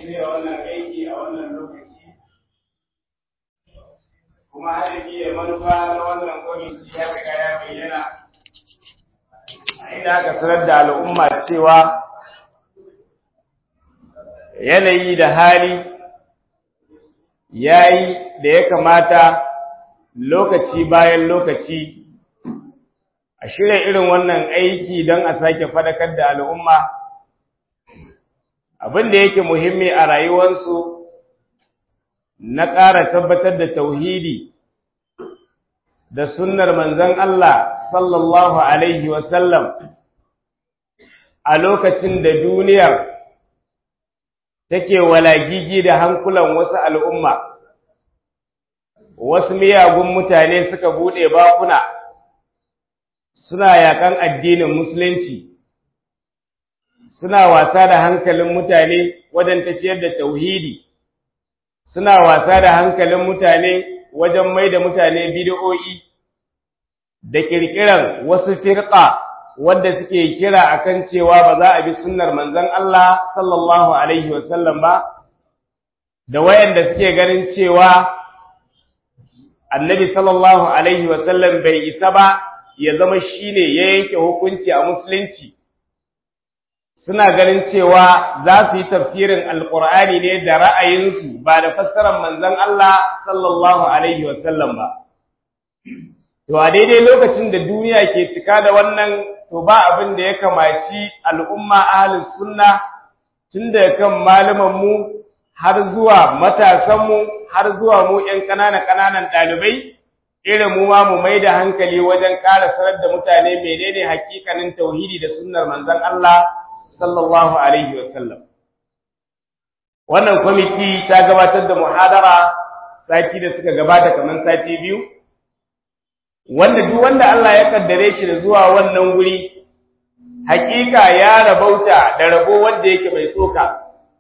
shirya wannan aiki a wannan lokaci kuma hadafi da manufa na wannan kwamiti ya riga ya bayyana a inda aka sanar da al'umma cewa yanayi da hali yayi da ya kamata lokaci bayan lokaci a shirya irin wannan aiki don a sake fadakar da al'umma abin da yake muhimmi a rayuwarsu na ƙara tabbatar da tauhidi da sunnar manzon Allah sallallahu Alaihi wasallam a lokacin da duniyar take walagigi da hankulan wasu al'umma, wasu miyagun mutane suka buɗe bakuna suna yaƙan addinin Musulunci, suna wasa da hankalin mutane wajen tafiyar da tauhidi. suna wasa da hankalin mutane wajen mai da mutane bidiyo'i da ƙirƙirar wasu firƙa wanda suke kira akan cewa ba za a bi sunnar manzon Allah sallallahu alaihi wasallam ba da wayanda suke ganin cewa annabi sallallahu alaihi wasallam bai isa ba ya zama shine ya yanke hukunci a musulunci suna ganin cewa za su yi tafsirin alkur'ani ne da ra'ayinsu ba da fassarar manzon Allah sallallahu alaihi wasallam ba to a daidai lokacin da duniya ke cika da wannan to ba abin da ya kamaci al'umma ahlus sunna tun da kan malaman mu har zuwa matasan mu har zuwa mu ƴan ƙananan ƙananan ɗalibai irin mu ma mu mai da hankali wajen ƙara sanar da mutane menene hakikanin tauhidi da sunnar manzon Allah sallallahu alaihi wasallam wannan kwamiti ta gabatar da muhadara sati da suka gabata kamar sati biyu wanda duk wanda Allah ya kaddare shi da zuwa wannan guri hakika ya rabauta da rabo wanda yake mai tsoka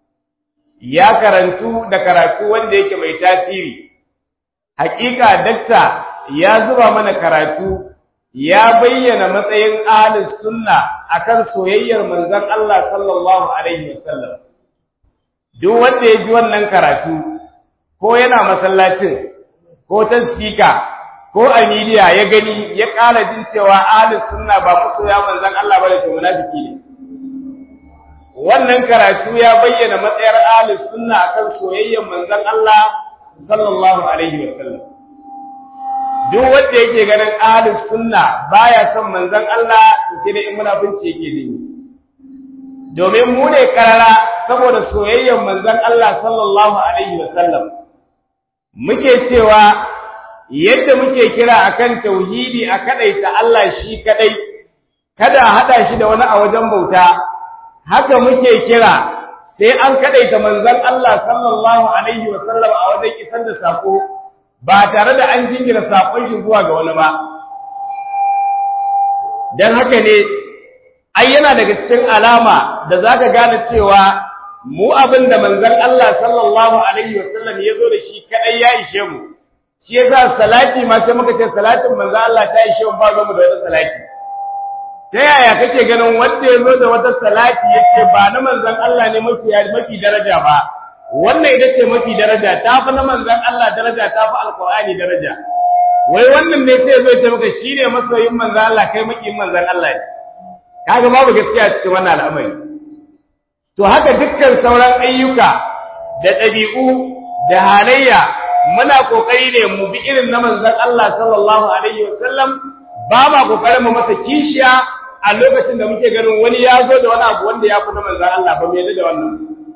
ya karantu da karatu wanda yake mai tasiri hakika dakta ya zuba mana karatu ya bayyana matsayin ahlus sunna akan soyayyar manzon Allah sallallahu alaihi wasallam duk wanda ya ji wannan karatu ko yana masallacin ko ta speaker ko a media ya gani ya ƙara jin cewa ahlus sunna ba masoya manzon Allah bane to munafiki ne wannan karatu ya bayyana matsayar ahlus sunna akan soyayyar manzon Allah sallallahu alaihi wasallam duk wanda yake ganin ahlus sunna baya son manzon Allah sai da in munafunci yake ne domin mu ne karara saboda soyayyar manzon Allah sallallahu alaihi wasallam muke cewa yadda muke kira akan tauhidi a kadaita Allah shi kadai kada a hada shi da wani a wajen bauta haka muke kira sai an kadaita manzon Allah sallallahu alaihi wasallam a wajen isar da sako ba tare da an jingina saƙon shi zuwa ga wani ba don haka ne ai yana daga cikin alama da za ka gane cewa mu abin da manzon Allah sallallahu alaihi wasallam ya zo da shi kaɗai ya ishe mu shi yasa salati ma sai muka ce salatin manzon Allah ta ishe mu ba mu da wata salati ta yaya kake ganin wanda ya zo da wata salati yace ba na manzon Allah ne mafi mafi daraja ba wannan ita ce mafi daraja ta fi na manzan Allah daraja ta fi alkur'ani daraja wai wannan ne sai zai ce maka shi ne masoyin manzan Allah kai makiyin manzan Allah ne kaga babu gaskiya cikin wannan al'amari to haka dukkan sauran ayyuka da ɗabi'u da halayya muna kokari ne mu bi irin na manzan Allah sallallahu alaihi wasallam ba ma kokarin mu masa kishiya a lokacin da muke ganin wani ya zo da wani abu wanda ya fi na manzan Allah ba mu yadda da wannan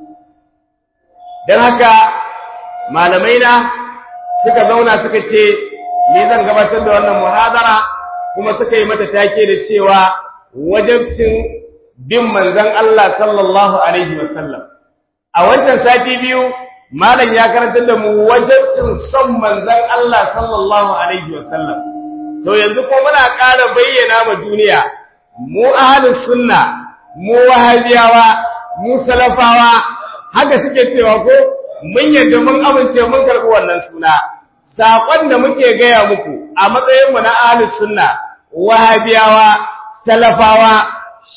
don haka malamai na suka zauna suka ce ni zan gabatar da wannan muhadara kuma suka yi mata take da cewa wajabcin bin manzon Allah sallallahu alaihi wasallam a wancan sati biyu malam ya karantar da mu wajabcin son manzon Allah sallallahu alaihi wasallam to yanzu ko muna ƙara bayyana ma duniya mu ahlus sunna mu wahabiyawa mu salafawa haka suke cewa ko mun yadda mun amince mun karɓi wannan suna saƙon da muke gaya muku a matsayin mu na ahlus sunna wahabiyawa salafawa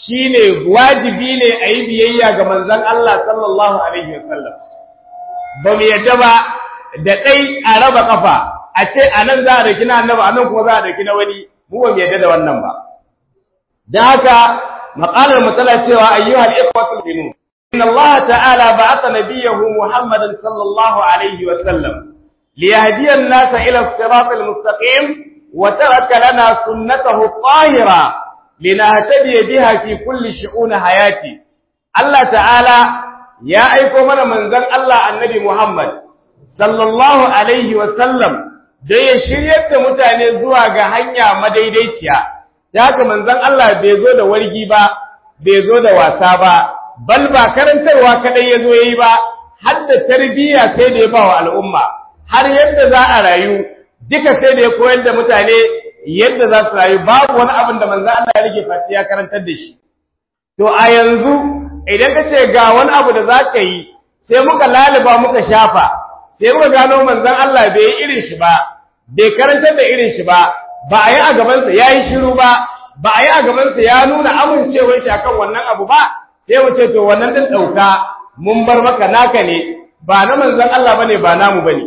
shine wajibi ne a yi biyayya ga manzon Allah sallallahu alaihi wasallam ba mu yadda ba da ɗai a raba kafa a ce a nan za a daki na annaba a nan kuma za a daki na wani mu ba mu yadda da wannan ba da haka maƙalar matsala cewa ayyuhal ikhwatul mu'minun inna Allah ta'ala ba'atha nabiyahu Muhammadan sallallahu alaihi wa sallam liyahdiya an-nasa ila as-siratal mustaqim wa taraka lana sunnatahu at-tahira linahtadiya biha fi kulli shu'un hayati Allah ta'ala ya aiko mana manzon Allah annabi Muhammad sallallahu alaihi wa sallam da ya shiryar da mutane zuwa ga hanya madaidaiciya da haka manzon Allah bai zo da wargi ba bai zo da wasa ba bal ba karantarwa kadai ya zo yayi ba har da tarbiyya sai da ya ba wa al'umma har yadda za a rayu duka sai da ya koyar da mutane yadda za su rayu babu wani abin da manzon Allah ya rage fati ya karantar da shi to a yanzu idan ka ce ga wani abu da za ka yi sai muka laliba muka shafa sai muka gano manzon Allah bai yi irin shi ba bai karantar da irin shi ba ba a yi a gabansa ya yi shiru ba ba a yi a gabansa ya nuna amincewar shi akan wannan abu ba sai mu ce to wannan din ɗauka mun bar maka naka ne ba na manzon Allah bane ba namu bane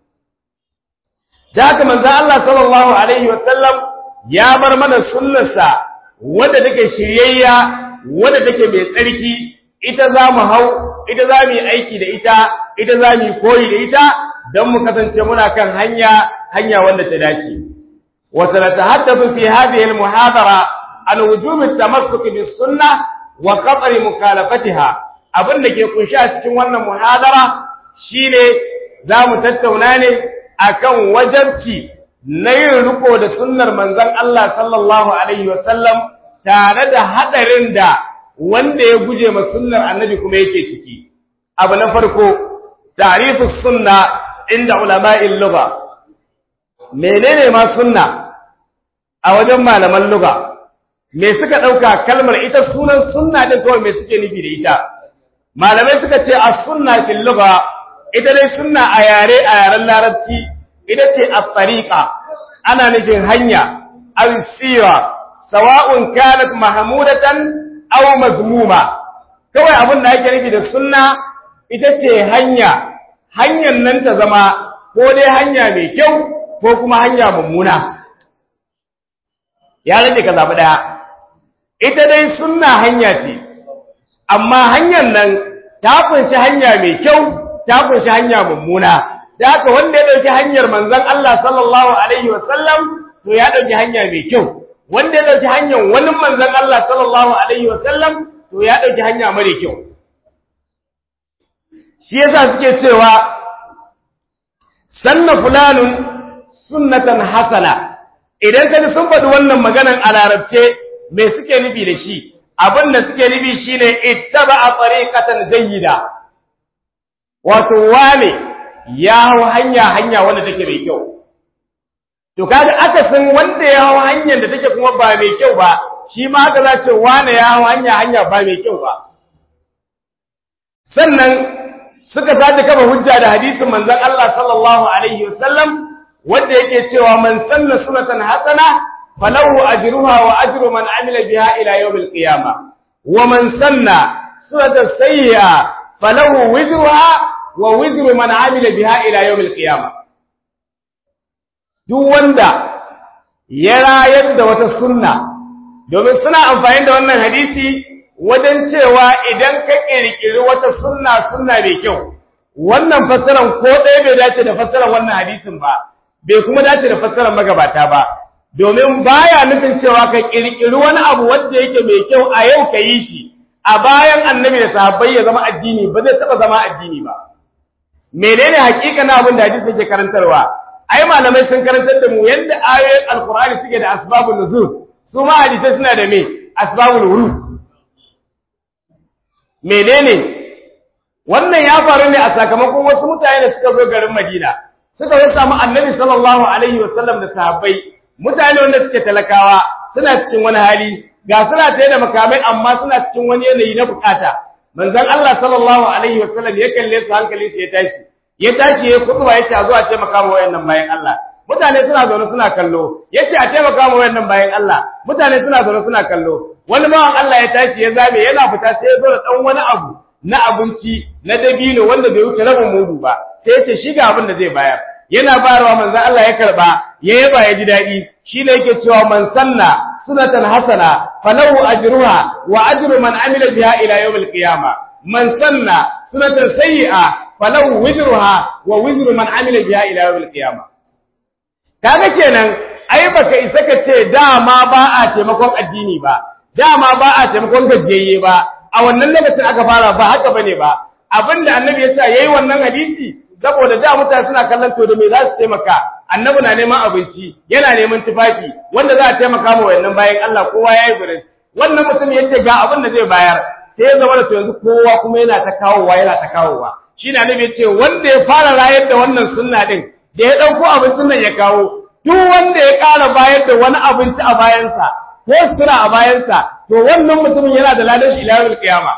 da haka manzon Allah sallallahu alaihi wa sallam ya bar mana sunnarsa wadda take shiryayya wadda take mai tsarki ita za mu hau ita za mu yi aiki da ita ita za mu yi koyi da ita don mu kasance muna kan hanya hanya wanda ta dace wa sanatahaddathu fi hadhihi al-muhadara an wujub at-tamassuk bis sunnah wa qat'i mukhalafatiha abin da ke kunshi a cikin wannan muhadara shine za mu tattauna ne akan wajabci na yin riko da sunnar manzon Allah sallallahu alaihi wa sallam tare da hadarin da wanda ya guje ma sunnar annabi kuma yake ciki abu na farko tarifu sunna inda ulama'il lugha menene ma sunna a wajen malaman lugha me suka dauka kalmar ita sunan sunna din kawai me suke nufi da ita malamai suka ce as-sunna fil lugha ita dai sunna a yare a yaren larabci ita ce as-tariqa ana nufin hanya aw sira sawa'un kanat mahmudatan aw mazmuma kawai abin da ake nufi da sunna ita ce hanya hanyar nan ta zama ko dai hanya mai kyau ko kuma hanya mummuna ya rage ka zaɓi ɗaya ita dai sunna hanya ce amma hanyar nan ta kunshi hanya mai kyau ta kunshi hanya mummuna da haka wanda ya ɗauki hanyar manzon Allah sallallahu alaihi wa sallam to ya ɗauki hanya mai kyau wanda ya ɗauki hanyar wani manzon Allah sallallahu alaihi wa sallam to ya ɗauki hanya mara kyau shi yasa suke cewa sanna fulanun sunnatan hasana idan ka sun faɗi wannan maganan a larabce me suke nufi da shi abin da suke nufi shine ittaba a tariqatan jayyida wato wane ya hau hanya hanya wanda take mai kyau to kaga akasin wanda ya hau hanyar da take kuma ba mai kyau ba shi ma haka za ce wane ya hau hanya hanya ba mai kyau ba sannan suka sace kafa hujja da hadisin manzon Allah sallallahu alaihi wasallam wanda yake cewa man sanna sunatan hasana falahu ajruha wa ajru man amila biha ila yawm al-qiyamah wa man sanna sunatan sayyi'a falahu wizruha wa wizru man amila biha ila yawm al-qiyamah duk wanda ya rayar da wata sunna domin suna amfani da wannan hadisi wajen cewa idan ka kirkiri wata sunna sunna mai kyau wannan fassaran ko ɗaya bai dace da fassaran wannan hadisin ba bai kuma dace da fassarar magabata ba domin baya nufin cewa ka kirkiri wani abu wanda yake mai kyau a yau ka yi shi a bayan annabi da sahabbai ya zama addini ba zai taba zama addini ba menene hakika na abin da hadisi yake karantarwa ai malamai sun karantar da mu yadda ayoyin alqur'ani suke da asbabun nuzul su ma hadisai suna da me asbabul wurud menene wannan ya faru ne a sakamakon wasu mutane da suka zo garin Madina suka zo samu annabi sallallahu alaihi wasallam da sahabbai mutane wanda suke talakawa suna cikin wani hali ga suna tare da makamai amma suna cikin wani yanayi na bukata manzon Allah sallallahu alaihi wasallam ya kalle su hankali su ya tashi ya tashi ya kutuba ya ce zuwa ce makama wayannan bayan Allah mutane suna zaune suna kallo yace a taimaka mu wayannan bayan Allah mutane suna zaune suna kallo wani bawan Allah ya tashi ya zabe yana fita sai ya zo da dan wani abu na abinci na dabino wanda bai wuce rabin mudu ba sai yace shi ga abin da zai bayar yana bayarwa manzo Allah ya karba ya yaba ya ji dadi shine yake cewa man sanna sunatan hasana falahu ajruha wa ajru man amila biha ila yawm al-qiyamah man sanna sunatan sayyi'a falahu wizruha wa wizru man amila biha ila yawm al-qiyamah kaga kenan ai baka isa ka ce dama ba a taimakon addini ba dama ba a taimakon gajiyayye ba a wannan lokacin aka fara ba haka bane ba abinda annabi ya sa yayi wannan hadisi saboda da mutane suna kallon to da me za su taimaka annabi na neman abinci yana neman tufafi wanda za a taimaka ma wayannan bayan Allah kowa yayi burin wannan mutum yace ga abin da zai bayar sai ya zama da to yanzu kowa kuma yana ta kawowa yana ta kawowa shine annabi ya ce wanda ya fara rayar da wannan sunna din da ya ɗauko abincin nan ya kawo duk wanda ya ƙara bayar da wani abinci a bayansa ko sutura a bayansa to wannan mutumin yana da ladan shi ilahul qiyama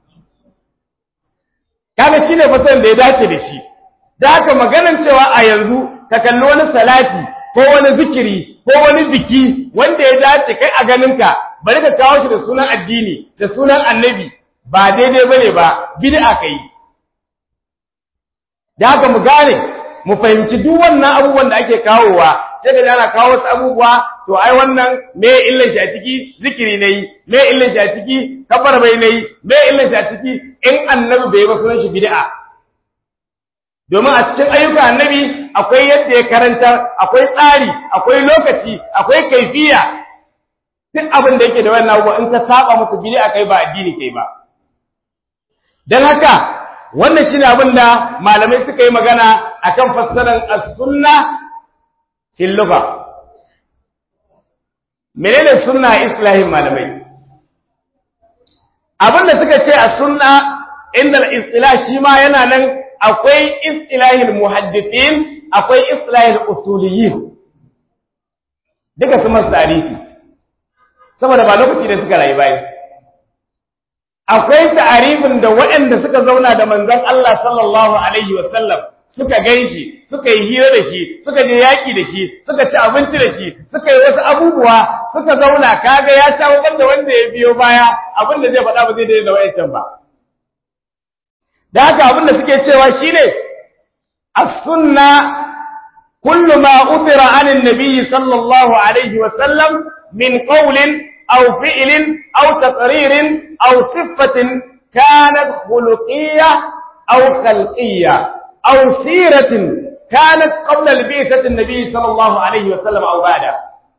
kaga shine fasan da ya dace da shi da haka maganan cewa a yanzu ka kalli wani salati ko wani zikiri ko wani biki wanda ya dace kai a ganinka bari ka kawo shi da sunan addini da sunan annabi ba daidai bane ba bid'a kai da haka mu gane mu fahimci duk wannan abubuwan da ake kawowa sai da ana kawo wasu abubuwa to ai wannan me illan shi a ciki zikiri nayi me illan shi a ciki kabar bai nayi me illan shi a ciki in annabi bai ba sunan shi bid'a domin a cikin ayyukan annabi akwai yadda ya karanta akwai tsari akwai lokaci akwai kaifiya duk abin da yake da wannan abubuwa in ka saba musu bid'a kai ba addini kai ba dan haka wannan shine abin da malamai suka yi magana akan fassarar as-sunna fil lugha menene sunna islahin malamai abin da suka ce as-sunna inda al-istilah shi ma yana nan akwai istilahil muhaddithin akwai istilahil usuliyin duka su masu tarihi saboda ba lokaci da suka rayu bayan akwai ta'arifin da waɗanda suka zauna da manzon Allah sallallahu alaihi wa sallam suka ganshi suka yi hira da shi suka je yaki da shi suka ci abinci da shi suka yi wasu abubuwa suka zauna kaga ya sha da wanda ya biyo baya abin da zai faɗa ba zai daidai da wa'ancan ba da haka abin da suke cewa shine as-sunna kullu ma utira anin nabiyyi sallallahu alaihi wa sallam min qawlin aw fi'lin aw taqririn aw sifatin kanat khuluqiyya aw khalqiyya aw siratin kanat qabla al-bi'thati an-nabiy sallallahu alaihi wa sallam aw ba'da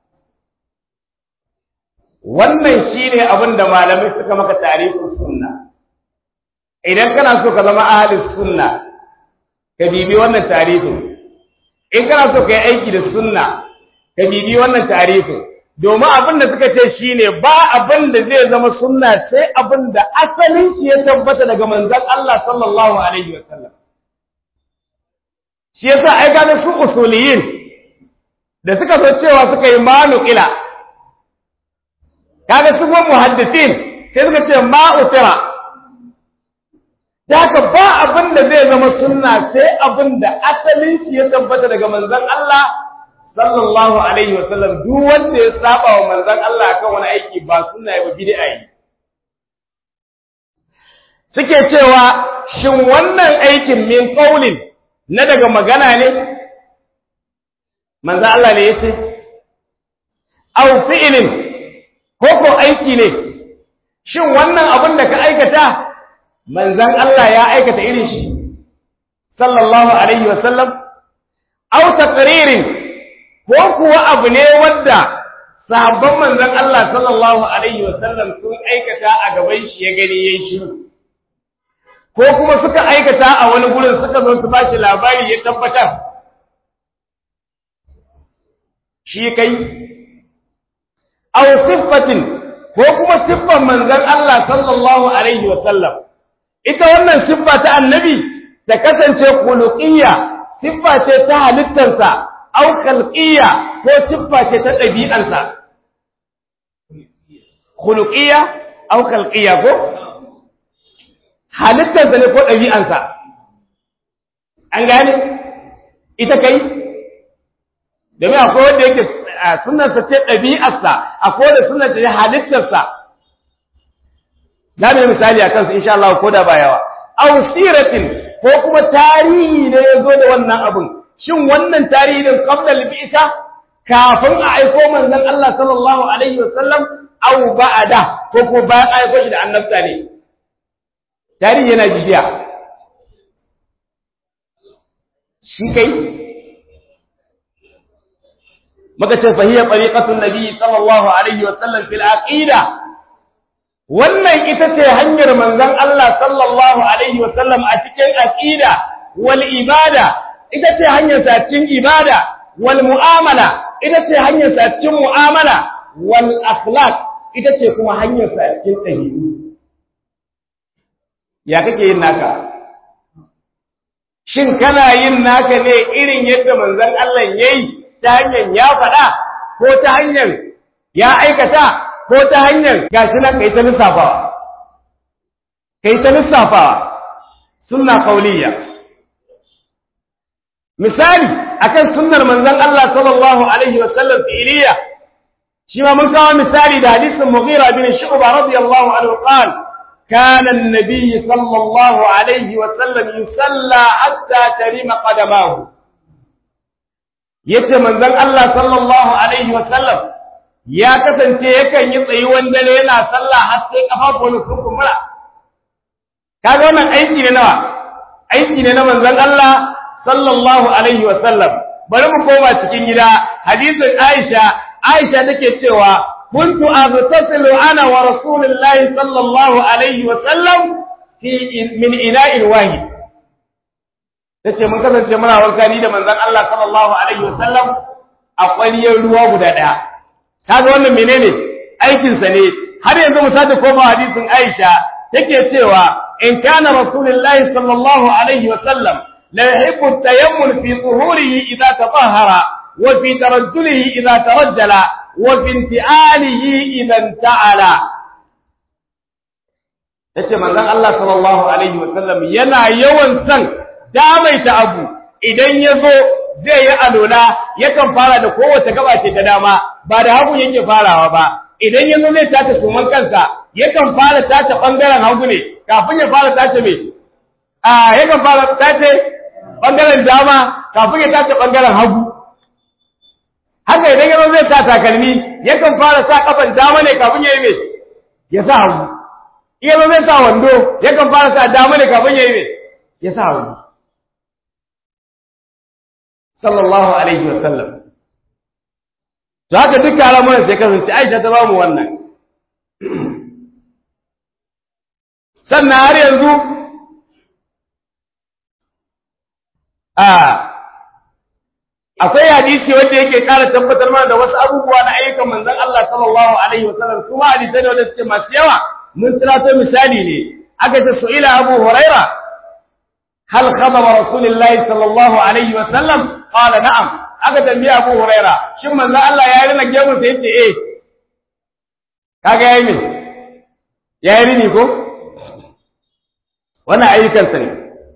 wannan shine abin da malamai suka maka tarihin sunna idan kana so ka zama ahalin sunna ka bibi wannan tarihin in kana so ka yi aiki da sunna ka bibi wannan tarihin domin abin da suka ce shine ba abin da zai zama sunna sai abin da asalin shi ya tabbata daga manzon Allah sallallahu alaihi wa sallam shi yasa ai ga su usuliyin da suka so cewa suka yi manuqila kaga su muhaddisin sai suka ce ma utira haka ba abin da zai zama sunna sai abin da asalin shi ya tabbata daga manzon Allah sallallahu alaihi wasallam duk wanda ya saba wa manzon Allah akan wani aiki ba sunna ya ba bid'a yi suke cewa shin wannan aikin min qaulin na daga magana ne manzon Allah ne yace aw fi'lin ko ko aiki ne shin wannan abin da ka aikata manzan Allah ya aikata irin shi sallallahu alaihi wa sallam aw taqririn ko kuwa abu ne wanda sahabban manzan Allah sallallahu alaihi wa sallam sun aikata a gaban shi ya gani yayin shiru ko kuma suka aikata a wani gurin suka zo su bashi labari ya tabbatar shi kai aw siffatin ko kuma siffan manzan Allah sallallahu alaihi wa sallam ita wannan siffa ta annabi ta kasance khuluqiyya siffa ce ta halittarsa au khalqiyya ko siffa ce ta ɗabi'arsa khuluqiyya au khalqiyya ko halittarsa ne ko ɗabi'arsa an gane ita kai domin akwai wanda yake sunnarsa ce ɗabi'arsa akwai wanda sunnarsa ce halittarsa za mu yi misali a kansu insha Allah ko da ba yawa aw siratin ko kuma tarihi ne ya zo da wannan abun shin wannan tarihi din qabla al-bi'sa kafin a aiko manzon Allah sallallahu alaihi wasallam aw ba'da ko ko bayan aiko shi da annabta ne tarihi yana jibiya shi kai maka ce fahiyya tariqatun nabi sallallahu alaihi wasallam fil aqida wannan ita ce hanyar manzon Allah sallallahu alaihi wasallam a cikin aqida wal ibada ita ce hanyar sa cikin ibada wal mu'amala ita ce hanyar sa cikin mu'amala wal akhlaq ita ce kuma hanyar sa cikin dabi'u ya kake yin naka shin kana yin naka ne irin yadda manzon Allah yayi ta hanyar ya faɗa ko ta hanyar ya aikata ko ta hanyar gashi nan kai ta lissafawa kai ta lissafawa sunna qauliyya misali akan sunnar manzon Allah sallallahu alaihi wa sallam fi'liya shi ma mun kawo misali da hadisin Mughira bin Shu'ba radiyallahu anhu qala كان النبي صلى الله عليه وسلم يصلى حتى ترم قدماه yace manzon Allah sallallahu alaihi wa sallam ya kasance yakan yi tsayuwan dare yana sallah har sai kafafuwan sun kumbura kaga wannan aiki ne nawa aiki ne na manzon Allah sallallahu alaihi wa sallam bari mu koma cikin gida hadisin Aisha Aisha take cewa كنت أغتسل أنا ورسول الله صلى الله عليه وسلم في من إناء واحد tace mun kasance muna wanka ni da manzon Allah sallallahu alaihi wasallam a ƙwariyar ruwa guda ɗaya kaga wannan menene aikin sa ne har yanzu mu sake koma hadisin Aisha take cewa in kana rasulullahi sallallahu alaihi wasallam la yuhibbu at-tayammul fi zuhurihi idza tatahhara wa fi tarajjulihi idza tarajjala wa finti'alihi idan ta'ala yace manzon Allah sallallahu alaihi wa sallam yana yawan san damaita abu idan yazo zai yi alola yakan fara da kowace gaba ce ta dama ba da hagu yake farawa ba idan yazo zai tace suman kansa yakan fara tace bangaren hagu ne kafin ya fara tace me a yakan fara tace bangaren dama kafin ya tace bangaren hagu haka idan yazo zai sa takalmi yakan fara sa kafan dama ne kafin ya yi me ya sa hagu idan zai sa wando yakan fara sa dama ne kafin ya yi me ya sa hagu sallallahu alaihi wa sallam to haka duk alamuran sai kasance Aisha ta bamu wannan sannan har yanzu a akwai hadisi wanda yake ƙara tabbatar mana da wasu abubuwa na ayyukan manzon Allah sallallahu alaihi wasallam kuma hadisai ne wanda suke masu yawa mun tunato misali ne aka ce su'ila Abu Huraira hal khadama Rasulullahi sallallahu alaihi wasallam qala na'am aka tambaye Abu Huraira shin manzon Allah ya rina gemun sa yace eh kaga yayi me yayi rini ko wannan ayyukan sa ne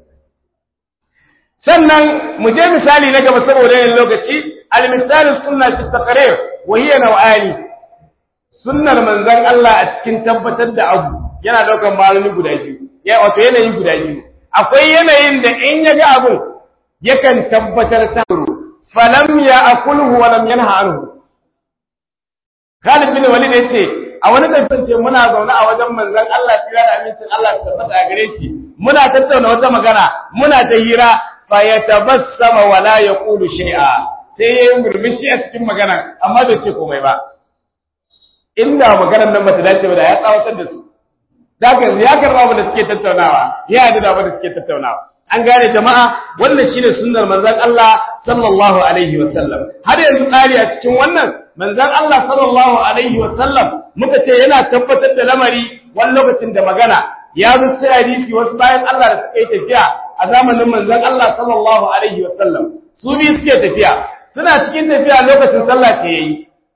sannan mu je misali na gaba saboda yin lokaci al-misalu sunna fi taqrir wa hiya naw'ani sunnar manzon Allah a cikin tabbatar da abu yana daukar malami guda biyu ya wato yanayi guda biyu akwai yanayin da in ya ga abu yakan tabbatar ta falam ya akulhu wa lam yanha anhu Khalid bin Walid yace a wani tantance muna zaune a wajen manzon Allah tira da amincin Allah tabbata a gare shi muna tattauna wata magana muna ta hira fa yatabassama wa la yaqulu shay'a sai yayin murmushi a cikin magana amma bai ce komai ba inda maganar nan bata dace ba da ya tsawatar da su daga ya karba abin da suke tattaunawa ya yarda da abin da suke tattaunawa an gane jama'a wannan shine sunnar manzon Allah sallallahu alaihi wa sallam har yanzu tsari a cikin wannan manzon Allah sallallahu alaihi wa sallam muka ce yana tabbatar da lamari wani lokacin da magana ya zo sai hadisi wasu bayan Allah da suka yi tafiya a zamanin manzon Allah sallallahu alaihi wa sallam su biyu suke tafiya suna cikin tafiya lokacin sallah ce yayi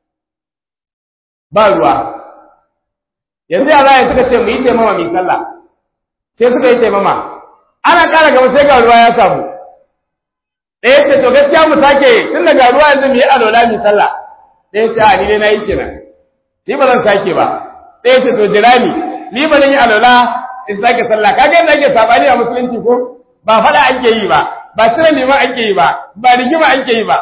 ba ruwa yanzu ya za suka ce mu yi taimama mai sallah sai suka yi taimama ana ƙara gaba sai ga ruwa ya samu ɗaya ce to gaskiya mu sake tun daga ruwa yanzu mu yi alola mu sallah ɗaya ce a ni dai na yi kenan ni ba zan sake ba ɗaya ce to jira ni ni ba zan yi alola in sake sallah kaga yadda ake sabani a musulunci ko ba faɗa ake yi ba ba cire liman ake yi ba ba rigima ake yi ba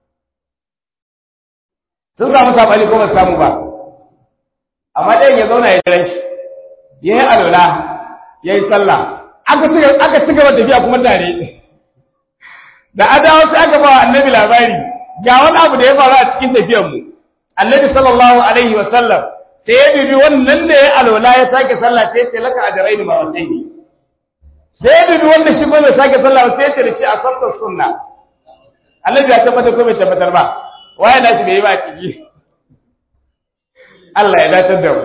sun samu sabani ko ba samu ba amma ɗayan ya zauna ya jiran shi ya yi alola ya yi sallah aka ci gaba tafiya kuma tare da adawa sai aka ba annabi labari ga wani abu da ya faru a cikin tafiyar mu annabi sallallahu alaihi wa sallam sai ya bibi wannan da ya alola ya sake sallah sai ya laka ajraini ma wasai ne sai ya bibi wanda shi ko bai sake sallah sai ya ce da shi a sabtar sunna annabi ya tabbatar ko bai tabbatar ba waye da shi bai yi ba ciki Allah ya dace da mu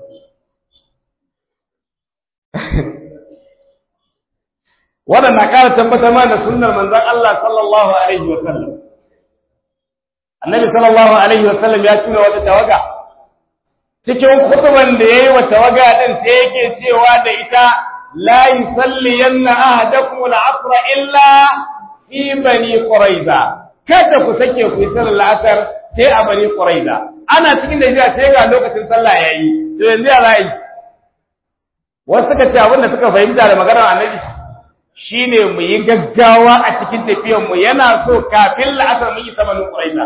wannan na ƙara tabbatar mana da sunnar manzon Allah sallallahu alaihi wa sallam annabi sallallahu alaihi wa sallam ya tuna wata tawaga cikin kutuban da yayi wa tawaga din sai yake cewa da ita la yusalli yanna ahadakum al-asr illa fi bani quraiza kada ku sake ku yi sallar la'asar sai a bani quraiza ana cikin da jiya sai ga lokacin sallah yayi to yanzu ya ra'ayi wasu suka ce abin da suka fahimta da maganar annabi shine mu yi gaggawa a cikin tafiyar mu yana so kafin la'asar mu isa bani quraiza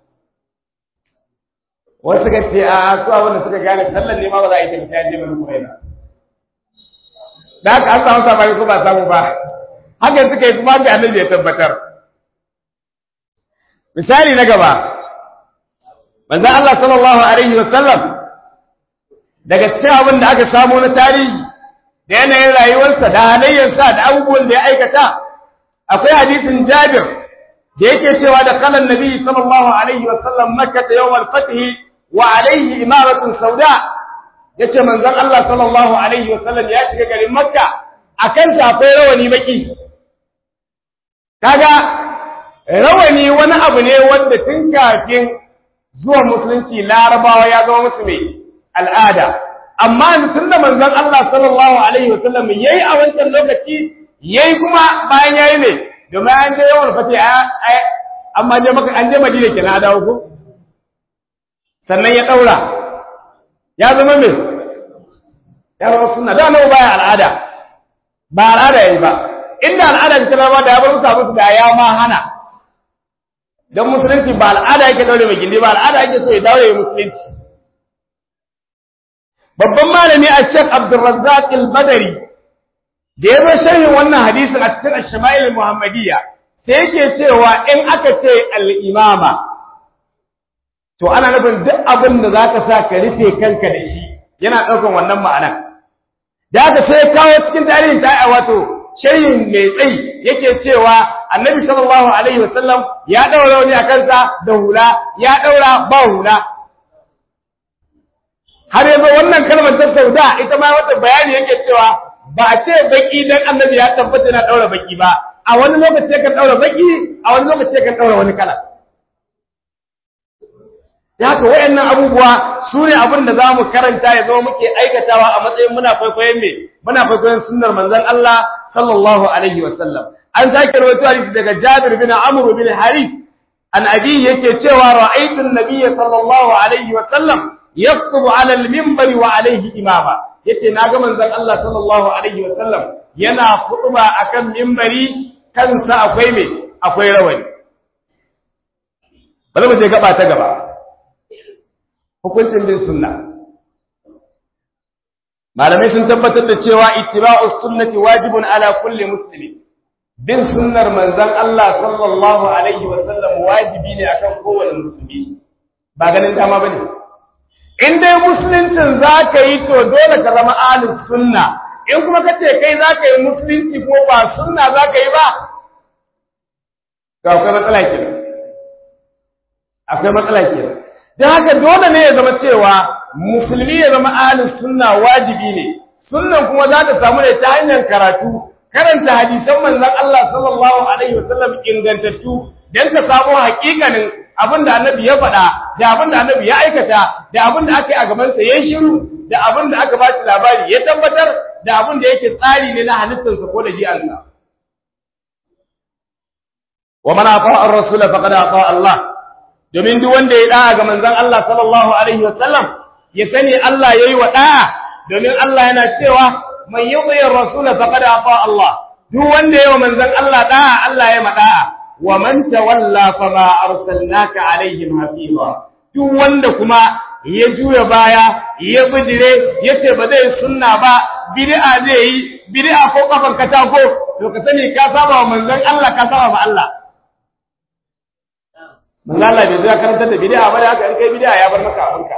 wasu suka ce a su abin da suka gane sallar ne ma ba za a yi tafiya je bani quraiza da haka an samu sabani ko ba samu ba hakan suka yi kuma ga annabi ya tabbatar misali na gaba manzo Allah sallallahu alaihi wa sallam daga cikin abin da aka samu na tarihi da yanayin rayuwarsa da halayyarsa da abubuwan da ya aikata akwai hadisin Jabir da yake cewa da kalan nabi sallallahu alaihi wa sallam makka ta yawmal fath wa alaihi imaratun sauda yace manzon Allah sallallahu alaihi wa sallam ya shiga garin makka akan ta akwai rawani baki kaga rawani wani abu ne wanda tun kafin zuwa musulunci larabawa ya zama musu mai al'ada amma tun da manzon Allah sallallahu alaihi wa sallam yayi a wancan lokaci yayi kuma bayan yayi ne domin an je yawan fati amma je maka an je Madina kenan dawo ko sannan ya daura ya zama me ya zama sunna da nawa baya al'ada ba al'ada yayi ba inda al'ada ta ba da ya bar musu abu da ya ma hana dan musulunci ba al'ada yake daure mai gindi ba al'ada yake so ya daure musulunci babban malami a Sheikh Abdulrazzaq al-Badari da ya zo sharhin wannan hadisin a cikin Ash-Shama'il Muhammadiyya sai yake cewa in aka ce al-imama to ana nufin duk abin da zaka sa ka rufe kanka da shi yana ɗaukan wannan ma'anar da aka sai kawo cikin tarihin ta wato sharhin mai tsayi yake cewa annabi sallallahu alaihi wasallam ya ɗaura wani a kansa da hula ya ɗaura ba hula har yanzu wannan kalmar ta sauda ita ma wata bayani yake cewa ba a ce baki dan annabi ya tabbata yana daura baki ba a wani lokaci kan daura baki a wani lokaci kan daura wani kala da haka wayannan abubuwa su ne abin da za mu karanta ya zama muke aikatawa a matsayin muna kwaikwayon me muna kwaikwayon sunnar manzon Allah sallallahu alaihi wa sallam an sake rawaito hadisi daga Jabir bin Amr bin Harith an abi yake cewa ra'aytu an-nabiyya sallallahu alaihi wa sallam yaktubu ala al-minbar wa alayhi imama yace naga manzon Allah sallallahu alaihi wa sallam yana khutba akan minbari kansa akwai me akwai rawani bari mu je gaba ta gaba hukuncin bin sunna malamai sun tabbatar da cewa ittiba'u sunnati wajibun ala kulli muslimin bin sunnar manzon Allah sallallahu alaihi wa sallam wajibi ne akan kowane musulmi ba ganin dama bane in dai musuluncin za ka yi to dole ka zama ahlus sunna in kuma ka ce kai za ka yi musulunci ko ba sunna za ka yi ba to akwai matsala kenan akwai matsala kenan don haka dole ne ya zama cewa musulmi ya zama ahlus sunna wajibi ne sunnan kuma za ta samu ne ta hanyar karatu karanta hadisan manzon Allah sallallahu alaihi wasallam ingantattu dan ka samu hakikanin abin da annabi ya faɗa da abin da annabi ya aikata da abin da aka yi a gabansa ya shiru da abin da aka ba shi labari ya tabbatar da abin da yake tsari ne na halittarsa ko da ji'ansa wa man ata ar-rasul faqad ata Allah domin duk wanda ya da'a ga manzon Allah sallallahu alaihi wasallam ya sani Allah yayi wa da'a domin Allah yana cewa man yuti ar-rasul faqad ata Allah duk wanda yayi wa manzon Allah da'a Allah ya mada'a wa man tawalla fama arsalnaka alaihim hafiza duk wanda kuma ya juya baya ya bijire yace ba zai sunna ba bid'a zai yi bid'a ko kafan katako to ka sani ka saba wa manzon Allah ka saba wa Allah manzon Allah bai zai karantar da bid'a ba da haka in kai bid'a ya bar maka abinka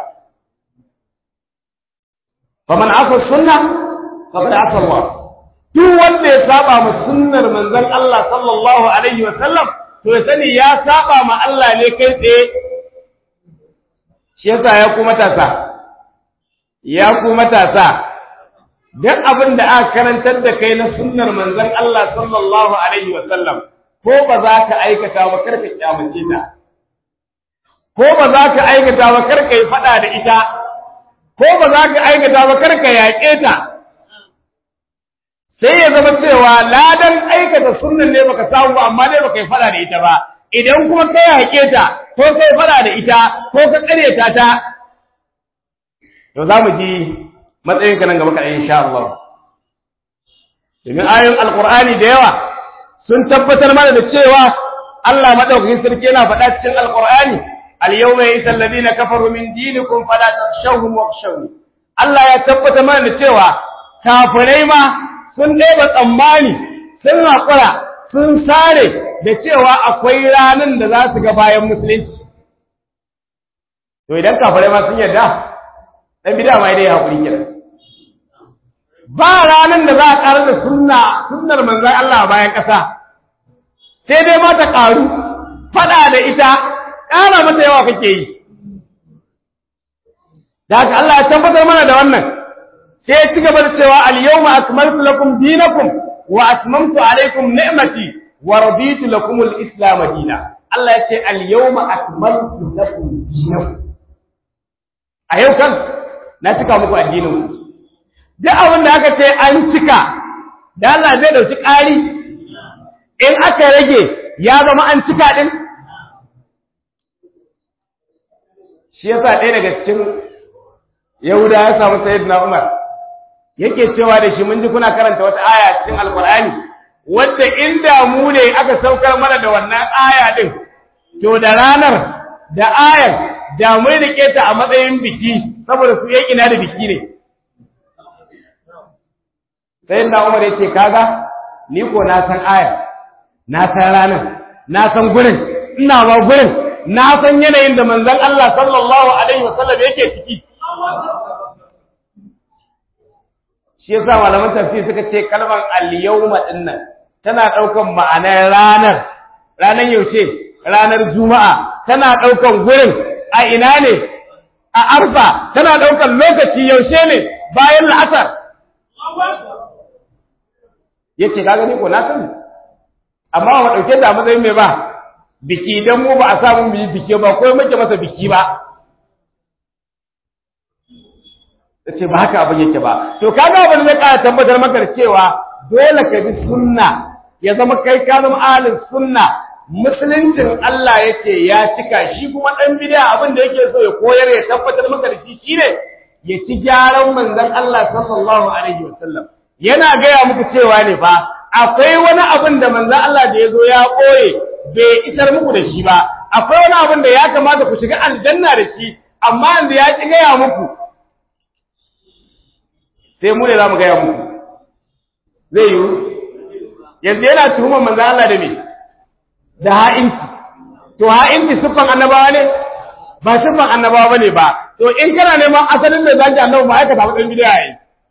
faman asa sunna faqad asa Allah duk wanda ya saba ma sunnar manzon Allah sallallahu alaihi wa sallam to ya sani ya saba ma Allah ne kai tsaye shi yasa ya ku matasa ya ku matasa duk abin da aka karantar da kai na sunnar manzon Allah sallallahu alaihi wa sallam ko ba za ka aikata ba kar ka kyamace ta ko ba za ka aikata ba kar ka yi fada da ita ko ba za ka aikata ba kar ka yaƙe ta sai ya zama cewa ladan aikata sunnan ne baka samu ba amma dai baka yi fada da ita ba idan kuma ka yaƙe ta ko kai fada da ita ko ka ƙaryata ta to za mu ji matsayin ka nan gaba kaɗai insha Allah domin ayoyin alƙur'ani da yawa sun tabbatar mana da cewa Allah madaukakin sarki yana faɗa cikin alƙur'ani al-yawma yasa alladhina kafaru min dinikum fala takhshawhum wakhshawni Allah ya tabbatar mana da cewa kafirai ma sun ɗeba tsammani sun haƙura sun sare da cewa akwai ranar da za su ga bayan musulunci to idan kafirai ma sun yarda dan bid'a ma dai haƙuri kenan ba ranar da za a ƙarar da sunna sunnar manzon Allah a bayan ƙasa sai dai ma ta ƙaru faɗa da ita ƙara mata yawa kake yi da haka Allah ya tabbatar mana da wannan sai ya ci gaba da cewa al-yawma akmaltu lakum dinakum wa atmamtu alaykum ni'mati wa raditu lakum al-islam dinan Allah ya ce al-yawma akmaltu lakum dinakum a yau kan na cika muku addinin ku duk abin da aka ce an cika da Allah zai dauki ƙari in aka rage ya zama an cika din shi yasa ɗaya daga cikin Yahuda ya samu Sayyidina Umar yake cewa da shi mun ji kuna karanta wata aya cikin Alƙur'ani wadda inda mu ne aka saukar mana da wannan aya din to da ranar da ayar da mun rike ta a matsayin biki saboda su yaki na da biki ne Sayyidina Umar yake kaga ni ko na san aya na san ranar na san gurin ina ba gurin na san yanayin da manzon Allah sallallahu alaihi wasallam yake ciki shi yasa malaman tafsir suka ce kalmar al-yawma dinnan tana daukan ma'anar ranar ranar yaushe ranar juma'a tana daukan gurin a ina ne a arfa tana daukan lokaci yaushe ne bayan la'asar yace ka gani ko na sani amma ba dauke da matsayin mai ba biki dan mu ba a samu mu yi biki ba ko muke masa biki ba ce ba haka abin yake ba to kaga abin zai ƙara tabbatar maka da cewa dole ka bi sunna ya zama kai ka zama ahlus sunna musuluncin Allah yake ya cika shi kuma dan bid'a abin da yake so ya koyar ya tabbatar maka da shi shine ya ci gyaran manzon Allah sallallahu alaihi wasallam yana gaya muku cewa ne fa akwai wani abin da manzon Allah da ya zo ya koye bai isar muku da shi ba akwai wani abin da ya kamata ku shiga aljanna da shi amma yanzu ya ki gaya muku sai mu ne za mu gaya muku zai yiwu yanzu yana tuhumar manzo Allah da me da ha'inci to ha'inci siffan annabawa ne ba siffan annabawa bane ba to in kana neman asalin da zaki annabi ba aikata ba dan bidiya yi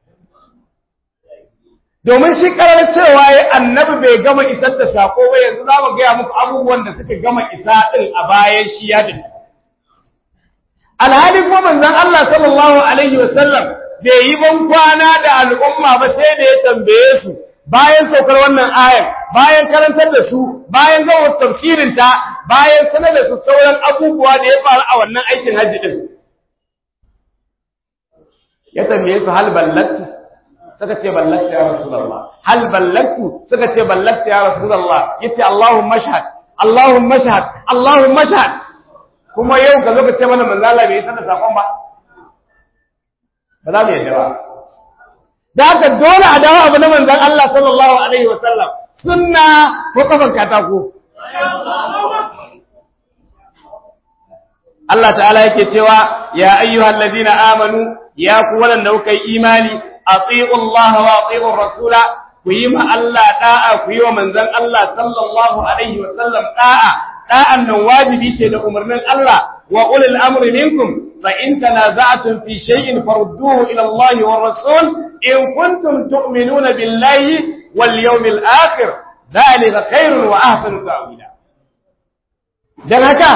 domin shi karar cewa ya annabi bai gama isar da sako ba yanzu za mu gaya muku abubuwan da suka gama isa din a bayan shi ya tafi alhali ko manzon Allah sallallahu alaihi wasallam bai yi ban kwana da al'umma ba sai da ya tambaye su bayan saukar wannan ayar bayan karantar da su bayan gama tafsirin ta bayan sanar da su sauran abubuwa da ya faru a wannan aikin hajji din ya tambaye su hal ballatu suka ce ballatu ya rasulullah hal ballatu suka ce ballatu ya rasulullah yace allahumma shahad Allahumma shahad Allahumma shahad kuma yau ka zo ka ce mana manzo Allah bai sanar sakon ba ba za mu yadda ba da haka dole a dawo abu na manzon Allah sallallahu alaihi wa sallam sunna ko kafan katako Allah ta'ala yake cewa ya ayyuhal ladina amanu ya ku waɗanda kuka yi imani ati'u Allah wa ati'u rasula ku yi ma Allah da'a ku yi wa manzon Allah sallallahu alaihi wa sallam da'a da'an nan wajibi ce da umarnin Allah wa ulil amri minkum fa in tanaza'tum fi shay'in farudduhu ila Allah wa rasul in kuntum tu'minuna billahi wal yawmil akhir dhalika khairun wa ahsanu ta'wila dan haka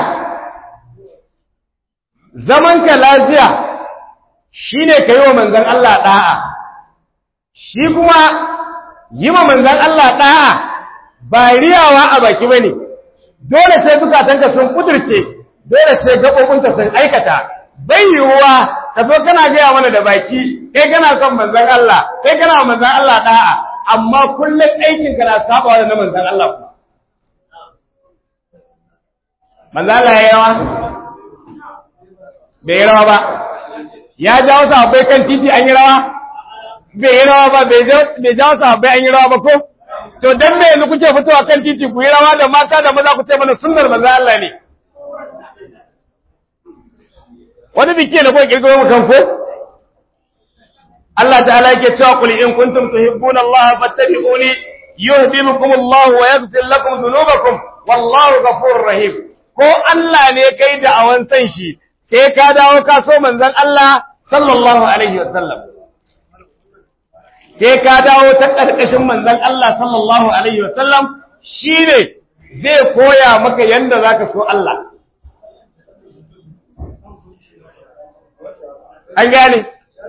zamanka lafiya shine kai wa manzon Allah da'a shi kuma yi wa manzon Allah da'a ba riyawa a baki bane dole sai zukatanka sun kudirce dole sai gaɓoɓinka sun aikata bai yiwuwa ka zo kana gaya mana da baki kai kana son manzon Allah kai kana manzon Allah da'a amma kullum aikin ka na saba da manzon Allah kuma manzon Allah ya yawa bai yi rawa ba ya jawo sahabbai kan titi an yi rawa bai yi rawa ba bai jawo sahabbai an yi rawa ba ko to dan me yanzu kuke fitowa kan titi ku yi rawa da mata da maza ku ce mana sunnar manzon Allah ne wani biki da kuka kirkiro mu kanku Allah ta'ala yake cewa qul in kuntum tuhibbuna Allah fattabi'uni yuhibbukum Allah wa yaghfir lakum dhunubakum wallahu ghafurur rahim ko Allah ne kai da awan san shi sai ka dawo ka so manzon Allah sallallahu alaihi wasallam sai ka dawo ta karkashin manzon Allah sallallahu alaihi wasallam shine zai koya maka yanda zaka so Allah an gane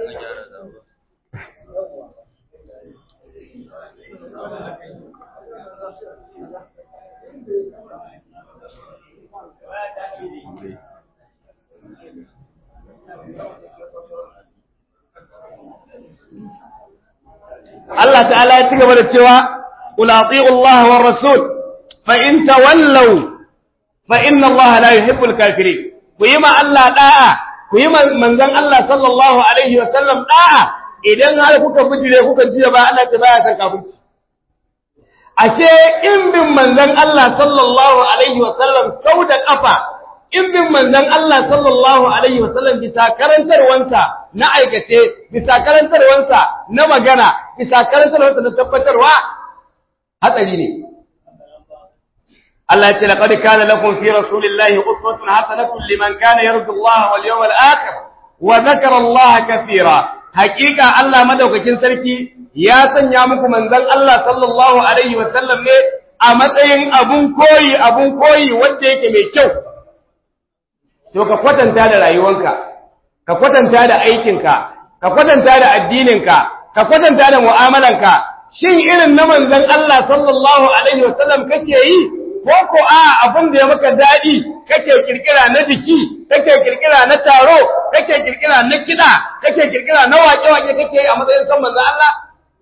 Allah ta'ala ya ci gaba da cewa qul ati'u Allah war rasul fa in tawallaw fa inna Allah la yuhibbul kafirin ku yi ma Allah da'a ku yi manzon Allah sallallahu alaihi wa sallam da'a idan har kuka bijire kuka jiya ba Allah ta baya san kafirci ashe in bin manzon Allah sallallahu alaihi wa sallam sau da kafa in bin manzon Allah sallallahu alaihi wa sallam bisa karantarwansa na aikace bisa karantarwansa na magana bisa karantarwansa na tabbatarwa hatsari ne Allah ya ce laqad kana lakum fi rasulillahi uswatun hasanatun liman kana yarju Allah wal yawmal akhir wa dhakara Allah kathira haqiqa Allah madaukakin sarki ya sanya muku manzon Allah sallallahu alaihi wa sallam ne a matsayin abun koyi abun koyi wanda yake mai kyau to ka kwatanta da rayuwanka ka kwatanta da aikinka ka kwatanta da addininka ka kwatanta da mu'amalanka shin irin na manzon Allah sallallahu alaihi wa sallam kake yi ko ko a abin da ya maka daɗi kake kirkira na biki kake kirkira na taro kake kirkira na kiɗa kake kirkira na waƙe-waƙe kake yi a matsayin son manzo Allah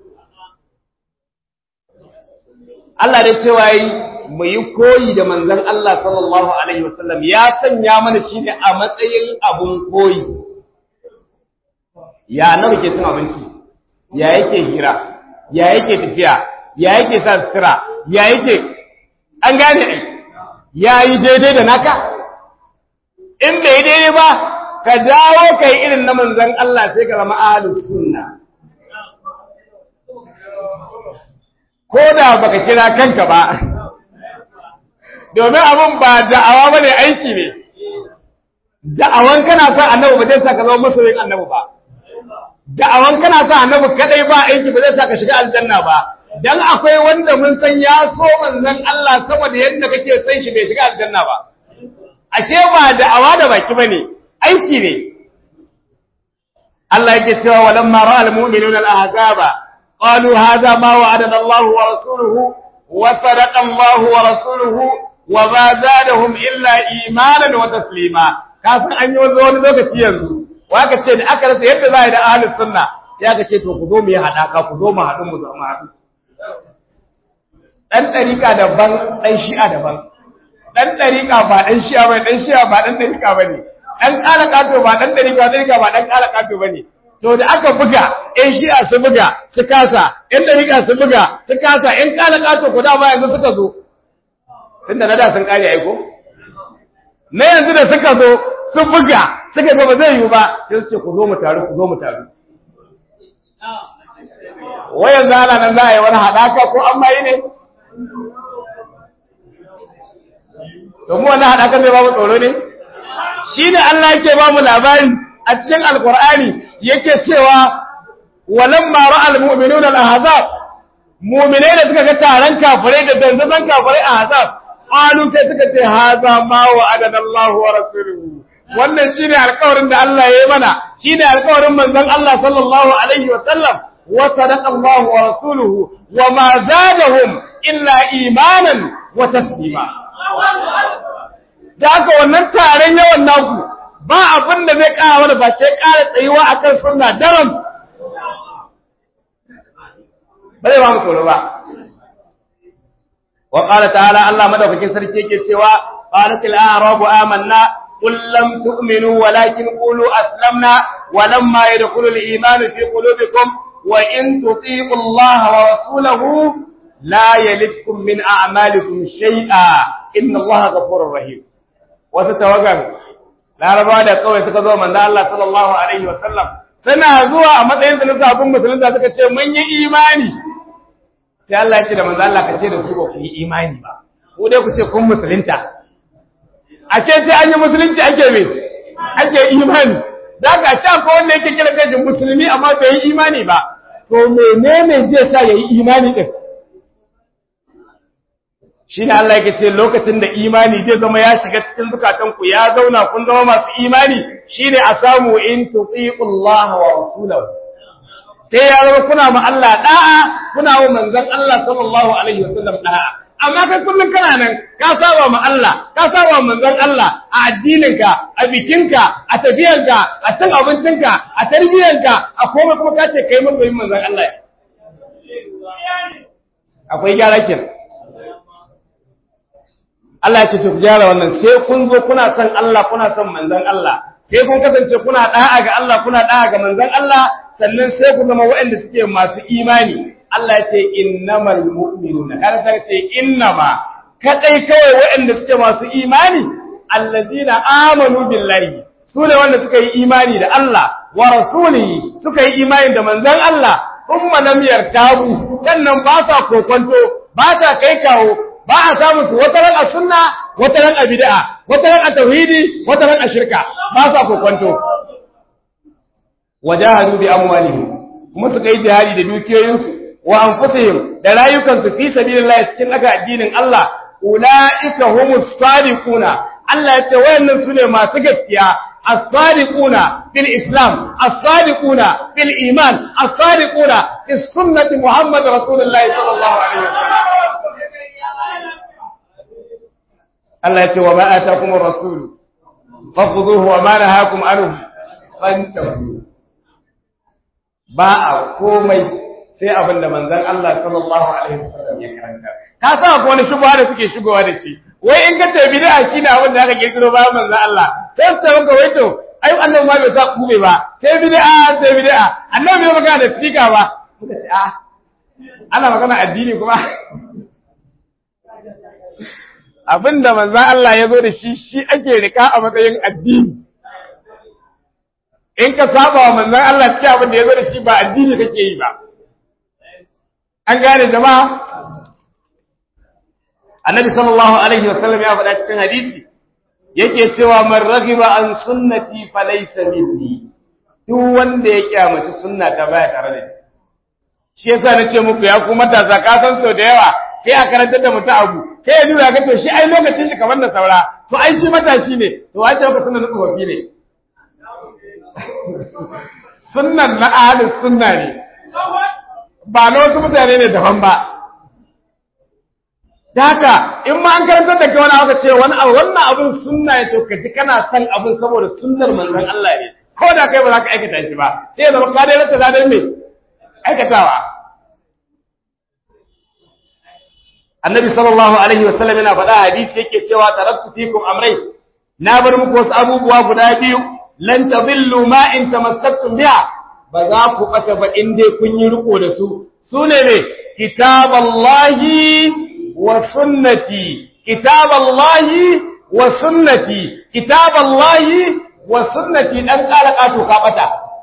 Allah da cewa yi mu yi koyi da manzon Allah sallallahu alaihi wasallam ya sanya mana shi ne a matsayin abun koyi ya nawa ke cin abinci ya yake hira ya yake tafiya ya yake sa sutura ya yake an gane ai ya yi daidai da naka in bai daidai ba ka dawo kai irin na manzon Allah sai ka zama ahlus sunna ko da baka kira kanka ba domin abin ba da'awa bane aiki ne da'awan kana son annabi ba zai sa ka zama masoyin annabi ba da'awan kana son annabi kadai ba aiki ba zai sa ka shiga aljanna ba dan akwai wanda mun san ya so manzon Allah saboda yadda kake san shi bai shiga aljanna ba ashe ba da'awa da baki bane aiki ne Allah yake cewa walamma ra'al mu'minuna al-ahzaba qalu hadha ma wa'adana Allah wa rasuluhu wa sadaqa Allah wa rasuluhu wa ma zadahum illa imanan wa taslima kafin an yi wani lokaci yanzu wa ka ce da aka rasa yadda za a yi da ahlus sunna ya ka ce to ku zo mu yi haɗaka ku zo mu haɗu mu zama haɗu ɗan ɗarika daban ɗan shi'a daban dan dariƙa ba dan shi'a ba dan shi'a ba dan dariƙa ba ne dan ƙala kato ba dan dariƙa dariƙa ba dan ƙala kato ba ne to da aka buga ƴan shi'a su buga su kasa ƴan dariƙa su buga su kasa ƴan ƙala kato ko da ba yanzu suka zo tunda na da sun ƙare aiko na yanzu da suka zo su buga suka ga ba zai yiwu ba sai su ce ku zo mu taru ku zo mu taru wayan zana nan za a yi wani haɗaka ko an mayi ne domin wannan haɗakan zai ba mu tsoro ne shi ne Allah yake ba mu labari a cikin alkur'ani yake cewa walamma ra'al mu'minun al-ahzab mu'minai da suka ga taron kafirai da danzazan kafirai a ahzab qalu sai suka ce haza ma wa'adana Allah wa rasuluhu wannan shine alƙawarin da Allah ya yi mana shine alƙawarin manzon Allah sallallahu alaihi wa sallam wa sadaqa Allah wa rasuluhu wa ma zadahum illa imanan wa taslima da haka wannan taron yawan naku ba abin da zai ƙara wani ba sai ƙara tsayuwa akan sunna daram ba zai ba mu tsoro ba wa qala ta'ala Allah madaukakin sarki yake cewa qalatil a'rabu amanna قل لم تؤمنوا ولكن قولوا أسلمنا ولما يدخل الإيمان في قلوبكم وإن تطيعوا الله ورسوله لا يلدكم من أعمالكم شيئا إن الله غفور رحيم وستوقع لا ربا da kawai suka zo manzo Allah sallallahu alaihi wa sallam suna zuwa a matsayin su na sabon musulunta suka ce mun yi imani sai Allah ya ce da manzo Allah ka ce da su ba ku yi imani ba ku dai ku ce kun musulunta a ce sai an yi musulunci ake me ake imani da ka ce ko wanda yake kira kai musulmi amma bai yi imani ba to menene zai sa yayi imani din shine Allah yake ce lokacin da imani zai zama ya shiga cikin zukatan ku ya zauna kun zama masu imani shine a samu in tuti'ullaha wa rasulahu sai ya zama kuna ma Allah da'a kuna wa manzon Allah sallallahu alaihi wasallam da'a amma kai kullum kana nan ka saba ma Allah ka saba ma manzon Allah a addininka a bikinka a tafiyarka a cin abincinka a tarbiyyanka a komai kuma ka ce kai masoyin manzon Allah akwai gyara kenan Allah ya ce ku gyara wannan sai kun zo kuna son Allah kuna son manzon Allah sai kun kasance kuna da'a ga Allah kuna da'a ga manzon Allah sannan sai ku zama waɗanda suke masu imani Allah ya ce innamal mu'minuna kada ta ce innama kadai kawai waɗanda suke masu imani allazina amanu billahi su ne wanda suka yi imani da Allah wa rasulihi suka yi imani da manzon Allah umma lam yartabu sannan ba sa kokonto ba sa kai kawo ba a samu su wata ran a sunna wata ran a bid'a wata ran a tauhidi wata ran a shirka ba sa kokonto wajahadu bi amwalihim kuma suka yi jihadi da dukiyoyinsu wa anfusihim da rayukansu fi sabilillah cikin aka addinin Allah ulaika humus sadiquna Allah ya ce wayannan sune masu gaskiya as-sadiquna fil islam as-sadiquna fil iman as-sadiquna fi sunnati muhammad rasulullah sallallahu alaihi wasallam Allah ya ce wa ma atakum ar-rasul fakhudhuhu wa ma nahakum anhu fantahu ba a komai sai abin da manzon Allah sallallahu alaihi wasallam ya karanta ka sa ko wani shubha da suke shigowa da shi wai in ka ce bid'a shine abin da aka kirkiro bayan manzon Allah sai su maka wai to ai annabi ma bai sa kube ba sai bid'a sai bid'a annabi bai magana da sika ba muka ce a ana magana addini kuma abin da manzon Allah ya zo da shi shi ake rika a matsayin addini in ka saba wa manzon Allah cikin abin da ya zo da shi ba addini kake yi ba an gane jama'a annabi sallallahu alaihi wasallam ya faɗa cikin hadisi yake cewa man raghiba an sunnati falaysa minni duk wanda ya kyamaci sunna ta baya tare da shi yasa na ce muku ya ku matasa ka san sau da yawa sai a karantar da mutum abu sai ya nuna ga to shi ai lokacin shi kamar da saura to ai shi matashi ne to wace ka sunna na tsofaffi ne sunnan na ahlus sunna ne ba na wasu mutane ne daban ba da haka in ma an karantar da kai wani aka ce wani abu wannan abun sunna ya to kaji kana son abun saboda sunnar manzon Allah ne ko da kai ba za ka aikata shi ba sai ya zama ka dai rasa ladan me aikatawa annabi sallallahu alaihi wa sallam yana faɗa hadisi yake cewa taraktu fikum amrai na bar muku wasu abubuwa guda biyu lan tadillu ma in tamassaktum biha ba za ku bata ba in dai kun yi riko da su sune ne kitaballahi wa sunnati kitaballahi wa sunnati kitaballahi wa sunnati dan kala kato ka bata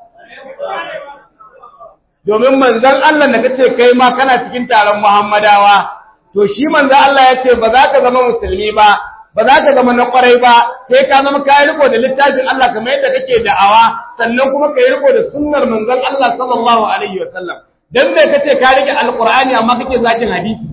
domin manzon Allah da kace kai ma kana cikin taron Muhammadawa to shi manzon Allah ya ce ba za ka zama musulmi ba ba za ka zama na kwarai ba sai ka zama ka riko da littafin Allah kamar yadda kake da'awa sannan kuma ka yi riko da sunnar manzon Allah sallallahu alaihi wa sallam dan bai kace ka rike alqur'ani amma kake zakin hadisi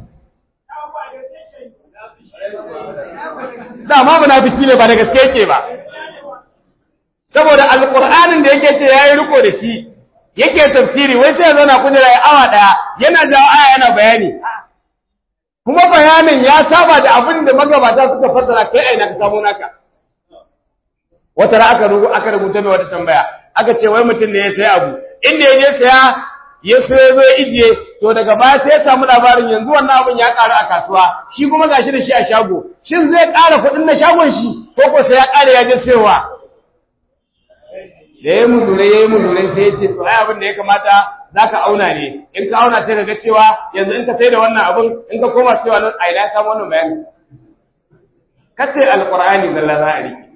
da ma munafiki ne ba da gaske yake ba saboda alqur'anin da yake ce yayi riko da shi yake tafsiri wai sai ya zauna kujera ya awa daya yana jawo aya yana bayani kuma bayanin ya saba da abin da magabata suka fassara kai aina ka samu naka wata ra aka rubu aka rubuta mai wata tambaya aka ce wai mutum ne ya sayi abu inda ya je saya ya sayo zo ijiye to daga baya sai ya samu labarin yanzu wannan abin ya karu a kasuwa shi kuma gashi da shi a shago shin zai ƙara kuɗin na shagon shi ko ko sai ya ƙara ya je sayowa da ya muzure ya yi muzure sai ya ce to ai abin da ya kamata za ka auna ne in ka auna sai ka ga cewa yanzu in ka sai da wannan abin in ka koma cewa nan a ina samu wannan bayani ka ce alqur'ani zalla za a riki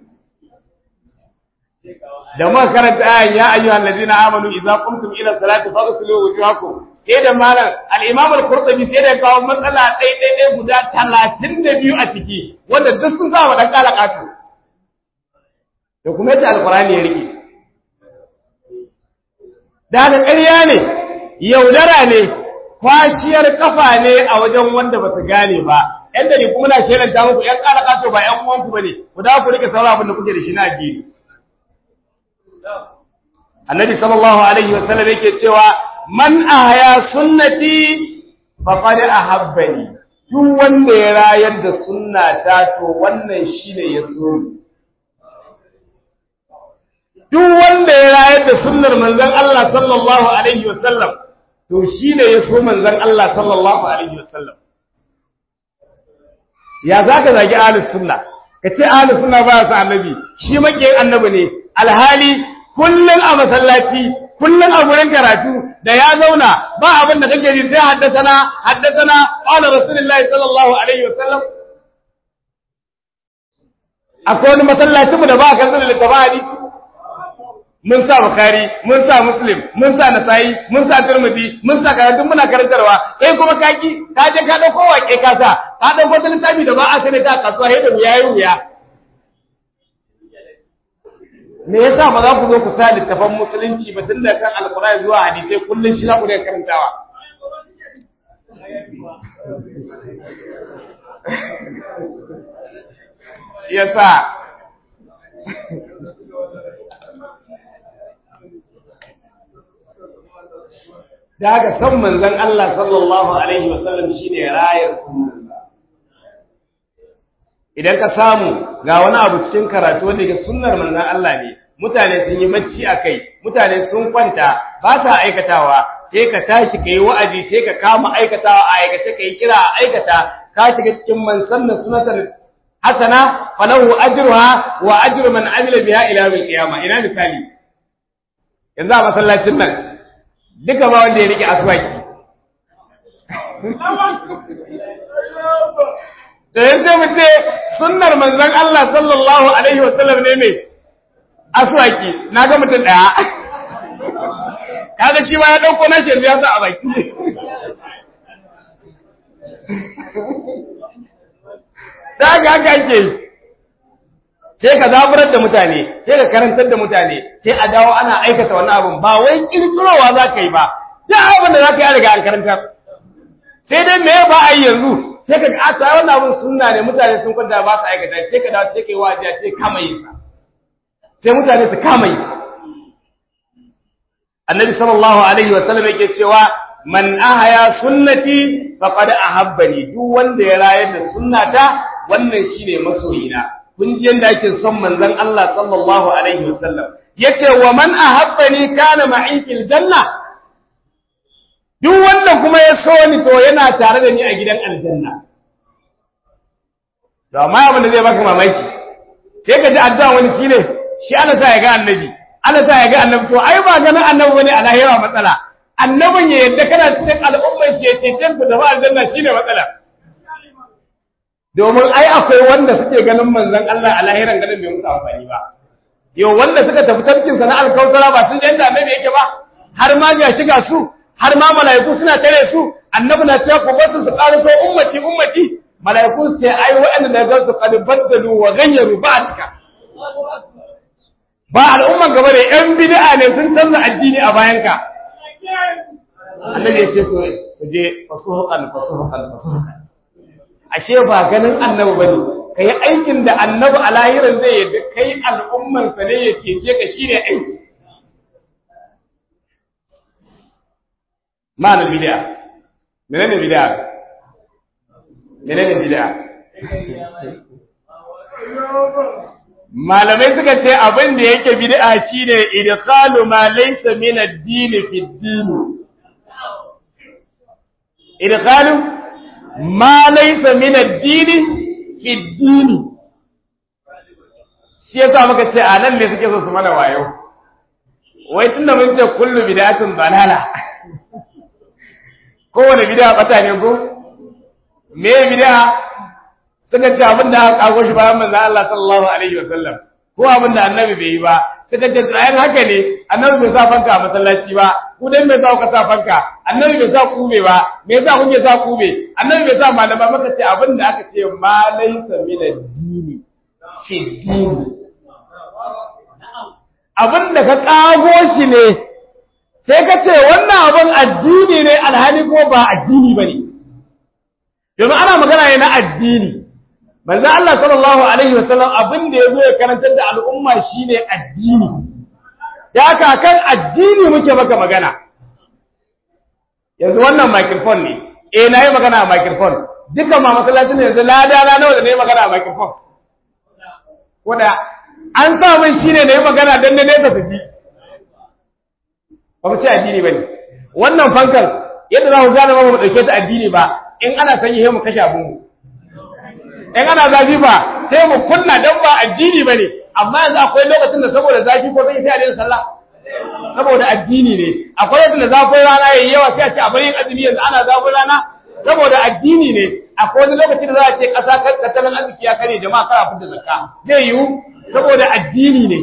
da muka karanta ayan ya ayyuhal ladina amanu idza qumtum ila salati faghsilu wujuhakum sai da malam al-imam al-qurtubi sai da kawo matsala ɗai ɗai ɗai guda talatin da biyu a ciki wanda duk sun sa wa ɗan ƙala ƙato da kuma yadda alqur'ani ya rike da haka ƙarya ne yaudara ne kwaciyar kafa ne a wajen wanda ba su gane ba yan da kuma na shelanta muku yan ƙara ƙato ba yan uwanku ba ne ku da ku rike sauran abin da kuke da shi na addini annabi sallallahu alaihi wa sallam yake cewa man ahya sunnati faqad ahabbani duk wanda ya rayar da sunnata to wannan shine ya so duk wanda ya rayar da sunnar manzon Allah sallallahu alaihi wasallam to shine ya so manzon Allah sallallahu alaihi wasallam ya zaka zagi ahlus sunna kace ahlus sunna ba su annabi shi makiyin annabi ne alhali kullun a masallaci kullun a gurin karatu da ya zauna ba abin da kake ji sai haddasana haddasana qala rasulullahi sallallahu alaihi wasallam akwai wani masallacin mu da ba kan da littafin hadisi mun sa Bukhari, mun sa Muslim, mun sa Nasa'i, mun sa Tirmidhi, mun sa karatu muna karantarwa. Kai kuma kaki, ka je ka dauko wake ka sa, ka dauko wata littafi da ba a sani ta kasuwa sai da wuya yi wuya. Me yasa ba za ku zo ku sa littafan musulunci ba tun da kan Alƙur'ani zuwa hadisai kullum shi za ku daga karantawa. Yasa da haka san manzon Allah sallallahu alaihi wasallam shine rayar idan ka samu ga wani abu cikin karatu wanda ga sunnar manzon Allah ne mutane sun yi bacci a kai mutane sun kwanta ba sa aikatawa sai ka tashi kai wa'azi sai ka kama aikatawa a aikace kai kira a aikata ka shiga cikin man sanna sunatan hasana falahu ajruha wa ajru man amila biha ila yawmil qiyamah ina misali yanzu a masallacin nan duka ba wanda ya rike aswaki da yanzu mu ce sunnar manzon Allah sallallahu alaihi wa sallam ne mai aswaki na ga mutum daya kaga shi ma ya dauko na yanzu ya sa a baki da ga haka ake sai ka zaburar da mutane sai ka karantar da mutane sai a dawo ana aikata wannan abin ba wai kirkirowa za ka yi ba duk abin da za ka yi riga an karantar sai dai me ba a yi yanzu sai ka ga a wannan abin sunna ne mutane sun kwanta ba su aikata sai ka dawo sai ka yi wajiya sai kama yi sa sai mutane su kama yi annabi sallallahu alaihi wa sallam yake cewa man ahaya sunnati faqad ahabbani duk wanda ya rayar da sunnata wannan shine masoyina kun ji yanda ake son manzon Allah sallallahu alaihi wasallam yace wa man ahabbani kana ma'i fil janna duk wanda kuma ya so ni to yana tare da ni a gidan aljanna to amma abin da zai baka mamaki sai ka ji addu'a wani shine shi ana sa ya ga annabi ana sa ya ga annabi to ai ba ganin annabi bane a lahira matsala annabin ya yadda kana cikin al'ummar ke cecen ku da aljanna shine matsala domin ai akwai wanda suke ganin manzon Allah a lahiran ganin bai musu amfani ba yau wanda suka tafi tafkin sa na alkautara ba sun yanda annabi yake ba har ma ga shiga su har ma mala'iku suna tare su annabi na cewa ku bar su su ƙara so ummati ummati mala'iku sai ai waɗanda da ga su qad baddalu wa ghayyaru ba'daka ba al'umman gaba da yan bid'a ne sun canza addini a bayanka annabi ya ce ku je fasuhuqan fasuhuqan fasuhuqan ashe ba ganin annabi bane kai aikin da annabi a lahirin zai yadda kai al'umman sa ne yake je ka shine aiki ma'anar bid'a menene bid'a menene bid'a malamai suka ce abin da yake bid'a shine idkhalu ma laysa min ad-din fi ad-din idkhalu ma laysa min ad-din fi ad-din shi yasa muka ce a nan ne suke so su mana wayo wai tunda mun ce kullu bid'atin balala kowane bid'a bata ne ko me bid'a suka ce abin da aka kago shi bayan manzon Allah sallallahu alaihi wasallam ko abin da annabi bai yi ba suka ce tsayin haka ne annabi bai sa fanka a masallaci ba ku dai bai sa ku sa fanka annabi bai sa kube ba me yasa kuke sa kube annabi bai sa malama maka ce abin da aka ce ma laysa min ad-dini fi dini abin da ka kago shi ne sai ka ce wannan abin addini ne alhali ko ba addini bane domin ana magana ne na addini manzo Allah sallallahu alaihi wasallam abin da yazo ya karantar da al'umma shine addini ya ka kan addini muke maka magana yanzu wannan microphone ne eh nayi magana a microphone dukkan ma masallacin yanzu lada na nawa da nayi magana a microphone koda an sa min shine nayi magana dan ne nesa su ji ba mu ce addini bane wannan fankan yadda za ku gane ba mu dauke ta addini ba in ana sanyi sai mu kashe abun mu in ana zafi ba sai mu kunna dan ba addini bane amma yanzu akwai lokacin da saboda zafi ko sai a daina sallah saboda addini ne akwai lokacin da zafin rana yayi yawa sai a ce a bari azumi yanzu ana zafin rana saboda addini ne akwai wani lokacin da za a ce ƙasa tattalin arziki ya kare jama'a kar a fita zakka zai yiwu saboda addini ne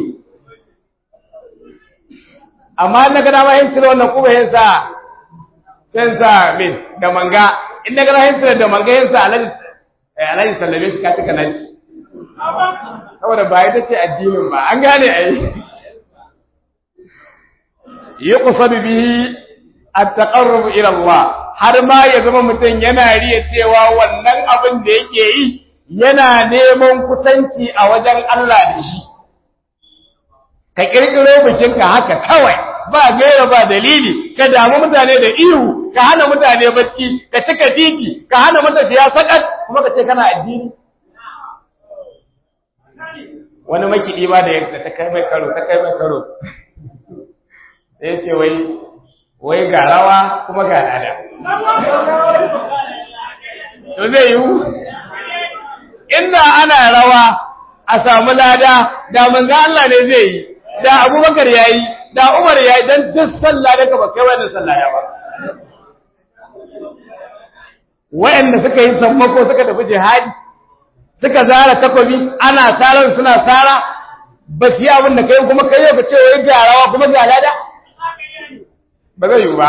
amma na ga dama yin cire wannan kuma yin sa yin sa min da manga in na ga yin cire da manga yin sa alaji alaji sallame shi ka cika nan saboda ba ita ce addinin ba an gane ai yuqsadu bihi at-taqarrub ila Allah har ma ya zama mutum yana riya cewa wannan abin da yake yi yana neman kusanci a wajen Allah da shi ka kirkiro bikinka haka kawai ba gaira ba dalili ka damu mutane da ihu ka hana mutane bacci ka cika titi ka hana matafiya sakat kuma ka ce kana addini wani makiɗi ba da yadda ta kai mai karo ta kai mai karo sai ce wai wai ga rawa kuma ga lada to zai yiwu inda ana rawa a samu lada da manzo Allah ne zai yi da Abubakar yayi da Umar yayi dan duk sallah da ba kai wannan sallah ya ba wayanda suka yi sammako suka tafi jihadi suka zara takobi ana saran suna sara ba su yi abin da kai kuma kai ka ce wai ga rawa kuma ga lada ba zai yiwu ba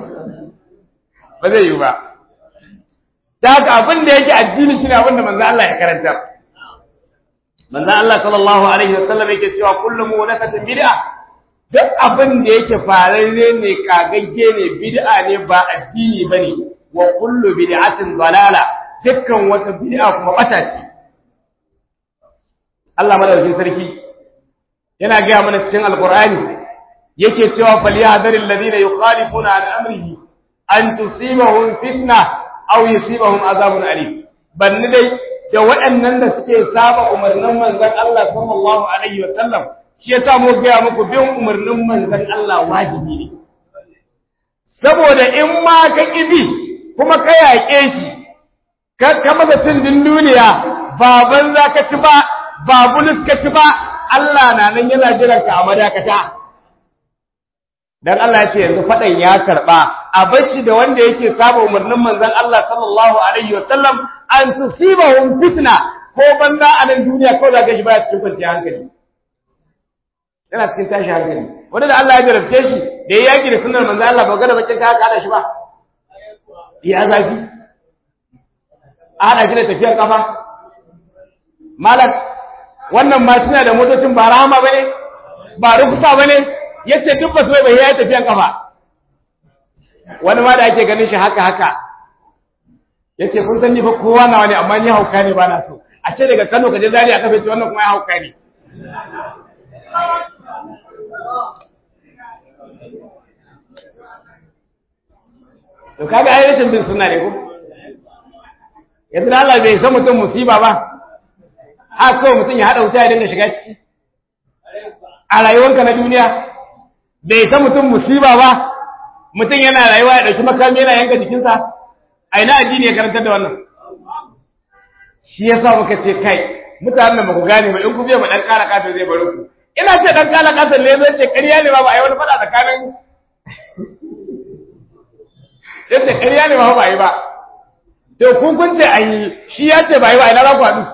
ba zai yiwu ba da haka abin da yake addini shine abin da manzo Allah ya karanta manzo Allah sallallahu alaihi wasallam yake cewa kullu muhdathatin bid'a duk abin da yake fararre ne kagagge ne bid'a ne ba addini bane wa kullu bid'atin dalala dukkan wata bid'a kuma bata ce Allah madaukakin sarki yana gaya mana cikin alqur'ani yake cewa falyahdharil ladina yukhalifuna an amrihi an tusibahum fitna aw yusibahum azabun alim banni dai da waɗannan da suke saba umarnin manzon Allah sallallahu alaihi wa sallam shi yasa mu ga muku bin umarnin manzon Allah wajibi ne saboda in ma ka kibi kuma ka yaƙe shi ka ka masa din duniya ba banza ka ci ba ba bulus ka ci ba Allah na nan yana jiran ka a madakata dan Allah ya ce yanzu fadan ya karba a bacci da wanda yake saba umarnin manzon Allah sallallahu alaihi wa sallam an tusibahum fitna ko banza a nan duniya ko za ka shi baya cikin kwanciyar hankali yana cikin tashi hankali wanda da Allah ya jarabce shi da ya yaki da sunnar manzon Allah ba ga da bakin ka hada shi ba ya zafi a hada shi da tafiyar kafa malak wannan ma suna da motocin ba rahama bane ba rukusa bane yace duk ba su bai ya tafiyan kafa wani ma da ake ganin shi haka haka yace kun san ni fa kowa nawa ne amma ni hauka ne ba na so a ce daga Kano ka je Zaria aka fice wannan kuma ya hauka ne to kaga ai rashin bin sunna ne ko yanzu da Allah bai san mutum musiba ba a kawai mutum ya haɗa wuta ya dinga shiga ciki a rayuwarka na duniya bai san mutum musiba ba mutum yana rayuwa ya ɗauki makami yana yanka jikinsa a ina addini ya karantar da wannan shi ya sa muka ce kai mutanen ba ku gane ba in ku biya ma ɗan ƙara ƙasa zai bari ku ina ce ɗan ƙara ƙasa ne zai ce ƙarya ne ba ba a yi wani faɗa tsakanin yadda ƙarya ne ba ba a yi ba to kun kun ce an yi shi ya ce ba yi ba ina za ku haɗu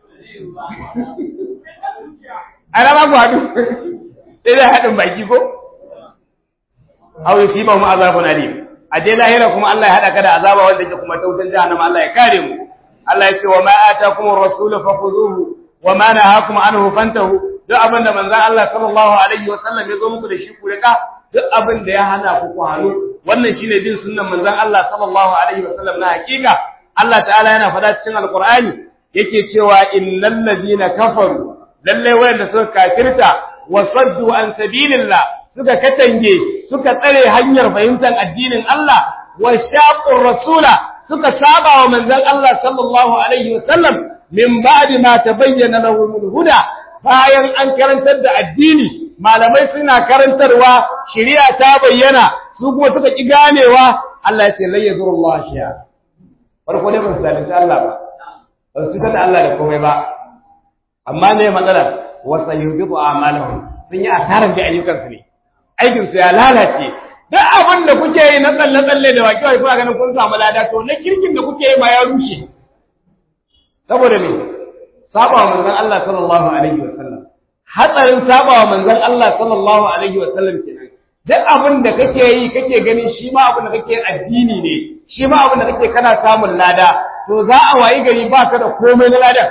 ana ba ku haɗu sai dai haɗin baki ko aw yusiba mu azabun alim a dai lahira kuma Allah ya haɗa ka da azaba wanda ke kuma tautan jahannama Allah ya kare mu Allah ya ce wa ma atakum ar-rasul fakhuzuhu wa ma nahakum anhu fantahu duk abin da manzon Allah sallallahu alaihi wa sallam ya zo muku da shi ku rika duk abin da ya hana ku ku hannu wannan shine bin sunnan manzon Allah sallallahu alaihi wa sallam na hakika Allah ta'ala yana faɗa cikin alqur'ani yake cewa innal ladina kafaru lalle wayanda suka kafirta wa saddu an sabilillah suka katange suka tsare hanyar fahimtar addinin Allah wa shaqur rasula suka saba wa manzon Allah sallallahu alaihi wa sallam min ba'di ma tabayyana lahum huda bayan an karantar da addini malamai suna karantarwa shari'a ta bayyana su kuma suka ki ganewa Allah ya ce la yazurullah shi'a farko ne ba su zalunci Allah ba ba su da Allah da komai ba amma ne matsalar wasa yubidu a'malahum sun yi asarar da ayyukansu ne aikin su ya lalace duk abin da kuke yi na tsalle tsalle da baki wai kuna ganin kun samu lada to na kirkin da kuke yi ma ya rushe saboda me saba wa manzon Allah sallallahu alaihi wa sallam hatsarin saba wa manzon Allah sallallahu alaihi wa sallam kenan duk abin da kake yi kake ganin shi ma abin da kake addini ne shi ma abin da kake kana samun lada to za a wayi gari ba ka da komai na ladan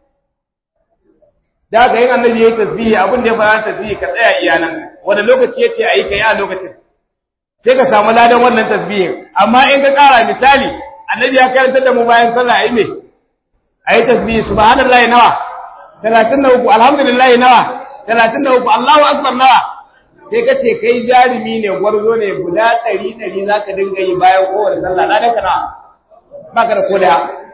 da haka yin annabi yayi tasbihi abin da ya fara tasbihi ka tsaya iya nan wanda lokaci yace ayi kai a lokacin sai ka samu ladan wannan tasbihin amma in ka kara misali annabi ya karanta da mu bayan sallah ayi me ayi tasbihi subhanallahi nawa 33 alhamdulillahi nawa 33 Allahu akbar nawa sai ka ce kai jarumi ne gwarzo ne guda ɗari ɗari za ka dinga yi bayan kowane sallah ladan ka nawa ba ka da koda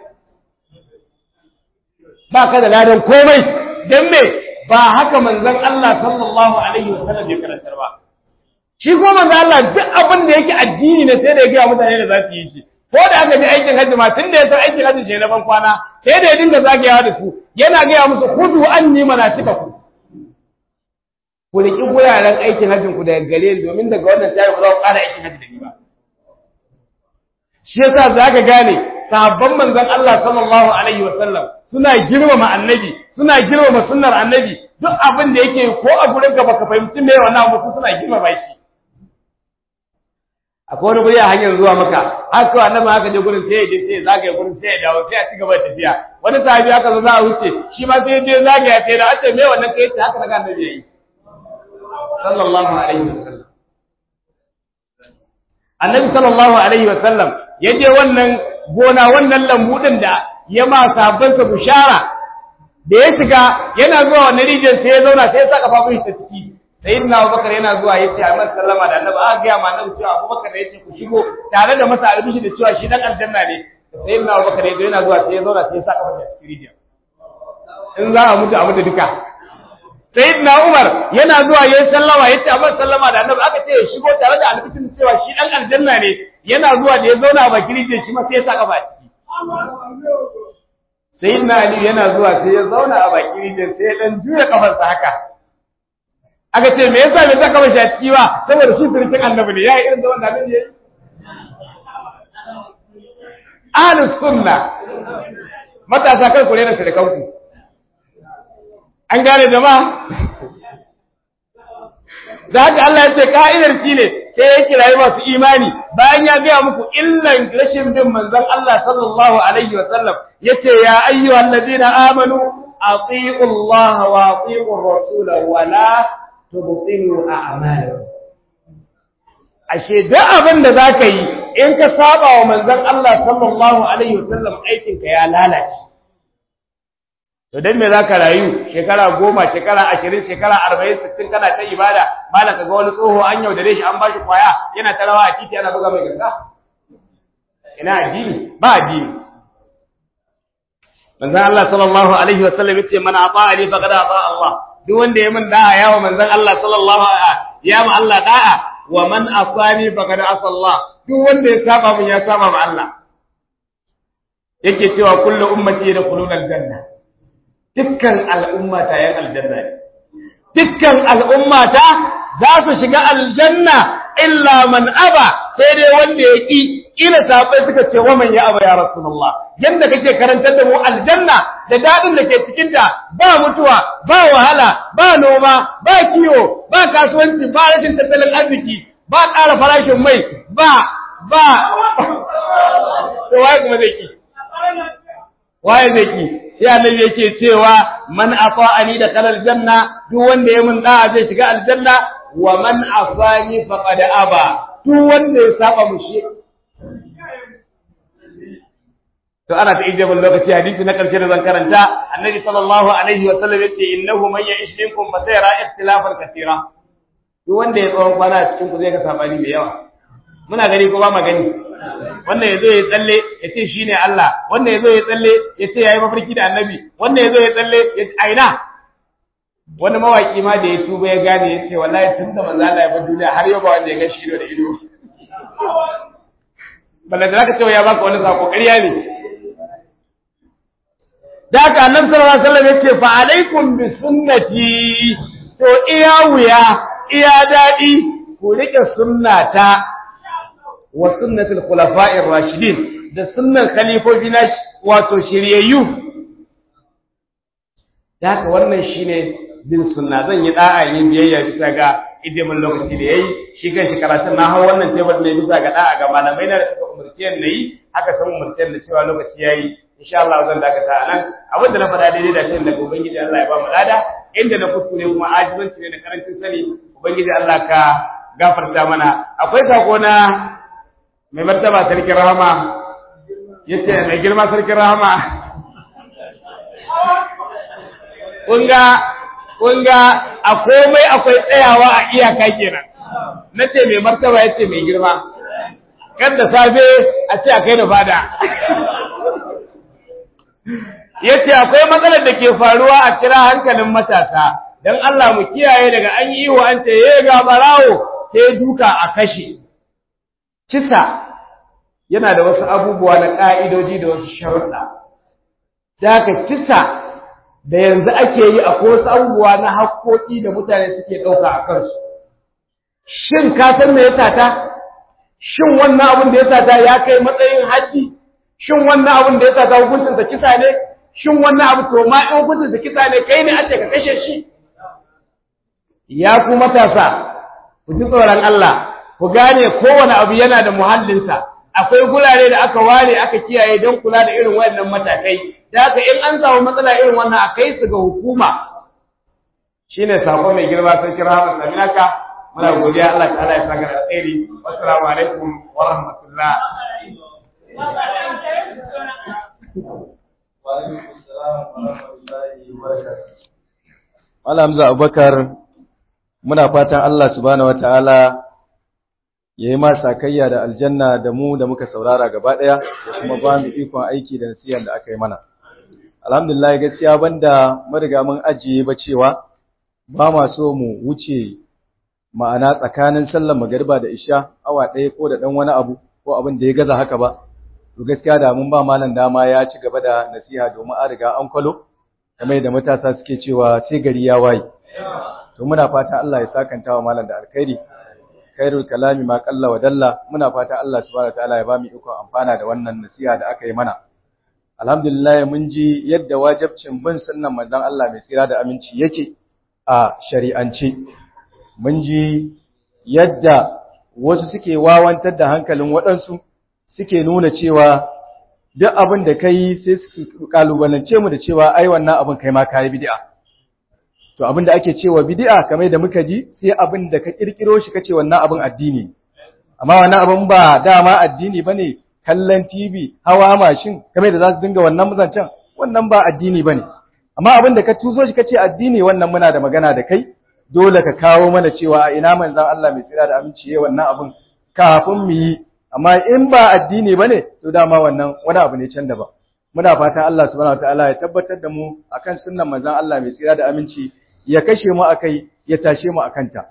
ba ka da ladan komai dan me ba haka manzon Allah sallallahu alaihi wasallam ya karantar ba shi ko manzon Allah duk abin da yake addini ne sai da ya ga mutane da za su yi shi ko da aka je aikin hajji ma tun da ya san aikin hajji ce na ban kwana sai da ya dinga zagayawa da su yana gaya musu khudu anni manasikakum ku riki guraren aikin hajjin ku daga gare ni domin daga wannan tare ba za ku ƙara aikin hajji da ni ba shi yasa zaka gane sahabban manzon Allah sallallahu alaihi wasallam suna girmama annabi suna girmama sunnar annabi duk abin da yake ko a gurin ka baka fahimci me wannan abu suna girmama shi akwai wani guri a hanyar zuwa maka har ko annabi haka je gurin sai ya je sai ya zagaya gurin sai ya dawo sai a ci gaba da tafiya wani sahabi haka zo za a wuce shi ma sai ya je zagaya sai da ace me wannan kai haka daga annabi yayi sallallahu alaihi wasallam annabi sallallahu alaihi wasallam ya je wannan gona wannan lambu din da ya ma sahabbansa bushara da ya shiga yana zuwa wannan rijiyar sai ya zauna sai ya saka fafun shi ta ciki sayyidina Abubakar yana zuwa yace a masa sallama da annabi aka ga ma annabi cewa Abubakar da yace ku shigo tare da masa albishi da cewa shi dan aljanna ne sayyidina Abubakar yana zuwa sai ya zauna sai ya saka fafun cikin rijiyar in za a mutu a mutu duka sayyidina Umar yana zuwa yayin sallama yace a masa sallama da annabi aka ce ya shigo tare da albishin cewa shi dan aljanna ne yana zuwa da ya zauna a bakin rijiyar shi ma sai ya saka fafun sai na Ali yana zuwa sai ya zauna a baki rijiyar sai ya dan juya kafarsa haka aka ce me yasa bai saka mashi a ciki ba saboda shi sirkin annabi ne ya yi irin zaman da annabi ya yi ahlus sunna matasa kar ku rena sirkanku an gane jama'a da haka Allah ya ce ka'idar shi ne sai ya kirayi masu imani bayan ya gaya muku illan rashin bin manzon Allah sallallahu alaihi wa sallam yace ya ayyuhal ladina amanu atiiu Allah wa atiiu ar-rasul wa la tubtilu a'malakum ashe duk abin da zaka yi in ka saba wa manzon Allah sallallahu alaihi wa sallam aikin ka ya lalace to dan me zaka rayu shekara goma shekara ashirin shekara arba'in sittin kana ta ibada malam kaga wani tsoho an yaudare shi an bashi kwaya yana ta rawa a titi ana buga mai ganga ina addini ba addini manzon Allah sallallahu alaihi wasallam yace man ata'ani faqad ata Allah duk wanda ya min da'a yawa manzon Allah sallallahu alaihi ya ma Allah da'a wa man asani faqad asa Allah duk wanda ya saba min ya saba ma Allah yake cewa kullu ummati yadkhuluna aljanna dukkan al'ummata ‘yan aljanna ne, dukkan al'ummata za su shiga aljanna illa man aba sai dai wanda ya ƙi ƙila sabai suka ce wa man ya aba ya Rasulullah yanda kake karantar da mu aljanna da daɗin da ke cikinta ba mutuwa ba wahala ba noma ba kiwo ba kasuwanci ba rashin tattalin arziki ba ƙara farashin mai ba ba to waye kuma zai ki waye zai ki sai annabi yake cewa man ata'ani da kalal janna duk wanda ya mun da'a zai shiga aljanna wa man afani faqad aba duk wanda ya saba mushi to ana ta ijabul lokaci hadisi na karshe da zan karanta annabi sallallahu alaihi wa sallam yace innahu man ya'ish minkum fa sayara ikhtilafan katira duk wanda ya tsawon kwana a cikin ku zai ga sabani mai yawa muna gani ko ba ma gani wannan ya zo ya tsalle ya ce shi ne Allah wannan ya zo ya tsalle ya ce ya yi mafarki da annabi wannan ya zo ya tsalle ya ce aina wani mawaki ma da ya tuba ya gane ya ce wallahi tun da manzo Allah ya bar duniya har yau ba wanda ya ga shi da ido balle da zaka ce ya baka wani sako ƙarya ne da haka annabi sallallahu alaihi wasallam ya ce fa alaikum bi sunnati to iya wuya iya daɗi ku rike sunnata wa sunnatul khulafa'ir rashidin da sunnan khalifofi na wato shiryayyu da haka wannan shine bin sunna zan yi da'a yin biyayya bisa ga idimin lokaci da yayi shi kan shi karatun na hau wannan tebur ne bisa ga da'a ga malamai na da suka umurce ni yi haka san umurce da cewa lokaci yayi insha Allah zan dakata anan abin da na faɗa daidai da shi daga ubangiji Allah ya ba mu lada inda na kuskure kuma ajizanci ne da karancin sani ubangiji Allah ka gafarta mana akwai sako na mai martaba sarkin rahama ya ce mai girma sarkin rahama kunga kunga a komai akwai tsayawa a iyaka kenan na ce mai martaba ya ce mai girma kan da safe a ce a kai da fada ya ce akwai matsalar da ke faruwa a kira hankalin matasa don Allah mu kiyaye daga an yi wa an ce ya ga barawo sai duka a kashe kisa yana da wasu abubuwa na ƙa'idoji da wasu sharuɗa. Da haka kisa da yanzu ake yi akwai wasu abubuwa na haƙoƙi da mutane suke ɗauka a kansu. Shin ka san me ya sata? Shin wannan abin da ya sata ya kai matsayin haji? Shin wannan abin da ya sata hukuncinsa kisa ne? Shin wannan abu to ma in hukuncinsa kisa ne kai ne ake ka kashe shi? Ya ku matasa, ku ji tsoron Allah, ku gane kowane abu yana da muhallinsa akwai gurare da aka ware aka kiyaye don kula da irin wayannan matakai da haka in an samu matsala irin wannan a kai su ga hukuma shine sako mai girma sai kira Ahmad Saminaka muna godiya Allah ta'ala ya saka da alheri assalamu alaikum wa rahmatullah Malam Hamza Abubakar muna fatan Allah subhanahu wataala ya yi ma sakayya da aljanna da mu da muka saurara gaba ɗaya da kuma ba mu ikon aiki da nasiyan da aka yi mana. Alhamdulillah gaskiya banda mariga mun ajiye ba cewa ba ma so mu wuce ma'ana tsakanin sallar magariba da isha awa ɗaya ko da ɗan wani abu ko abin da ya gaza haka ba. to gaskiya da mun ba malam dama ya ci gaba da nasiha domin an riga an kwalo kamar da matasa suke cewa sai gari ya waye to muna fata Allah ya sakanta wa malam da alkhairi khairul kalami ma qalla wa dalla muna fata Allah subhanahu wataala ya ba mu iko amfana da wannan nasiha da aka yi mana alhamdulillah mun ji yadda wajibcin bin sunnan manzon Allah mai tsira da aminci yake a shari'ance mun ji yadda wasu suke wawantar da hankalin waɗansu suke nuna cewa duk abin da kai sai su kalubalance mu da cewa ai wannan abin kai ma kai bid'a to abin da ake cewa bid'a kamar da muka ji sai abin da ka kirkiro shi kace wannan abin addini amma wannan abin ba dama addini bane kallon TV hawa mashin kamar da za su dinga wannan muzancan wannan ba addini bane amma abin da ka tuso shi kace addini wannan muna da magana da kai dole ka kawo mana cewa a ina manzon Allah mai tsira da aminci yayin wannan abin kafin mu yi amma in ba addini bane to dama wannan wani abu ne can daban muna fatan Allah subhanahu wataala ya tabbatar da mu akan sunnan manzon Allah mai tsira da aminci ya kashe mu akai ya tashe mu akanta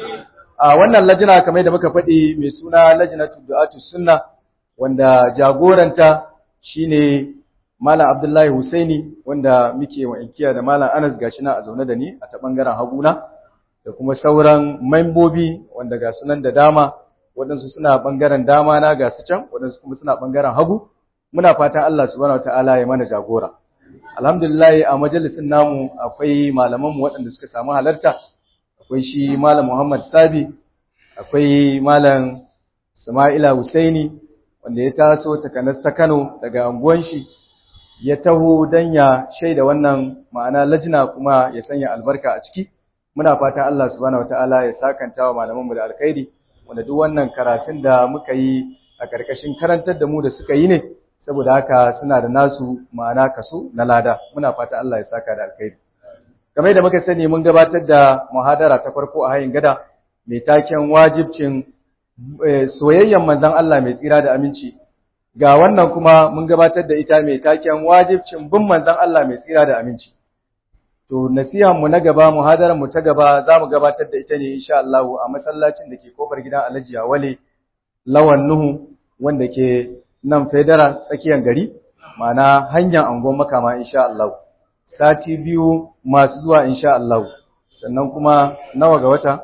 a wannan lajina kamar da muka faɗi mai suna lajnatu du'atu sunna wanda jagoranta shine Malam Abdullahi Husaini wanda muke wa inkiya da Malam Anas gashi na a zaune da ni a ta bangaren haguna da kuma sauran membobi wanda ga sunan da dama waɗansu suna bangaren dama na ga su can waɗansu kuma suna bangaren hagu muna fatan Allah subhanahu wataala ya mana jagora alhamdulillah a majalisin namu akwai malaman mu waɗanda suka samu halarta akwai shi Malam Muhammad Sabi akwai Malam Sama'ila Husaini wanda ya taso takanas ta Kano daga anguwan shi ya taho dan ya shaida wannan ma'ana lajina kuma ya sanya albarka a ciki muna fatan Allah subhanahu wataala ya sakanta wa malaman mu da alkhairi wanda duk wannan karatun da muka yi a karkashin karantar da mu da suka yi ne saboda haka suna da nasu ma'ana kaso na lada muna fatan Allah ya saka da alkhairi kamar yadda muka sani mun gabatar da muhadara ta farko a hayin gada mai taken wajibcin soyayyen manzon Allah mai tsira da aminci ga wannan kuma mun gabatar da ita mai taken wajibcin bin manzon Allah mai tsira da aminci to nasihan mu na gaba muhadaran mu ta gaba za mu gabatar da ita ne insha Allah a masallacin da ke kofar gidan Alhaji Awale Lawan Nuhu wanda ke nan Federa tsakiyar gari ma'ana hanyar angon makama insha Allah sati biyu masu zuwa insha Allah sannan kuma nawa ga wata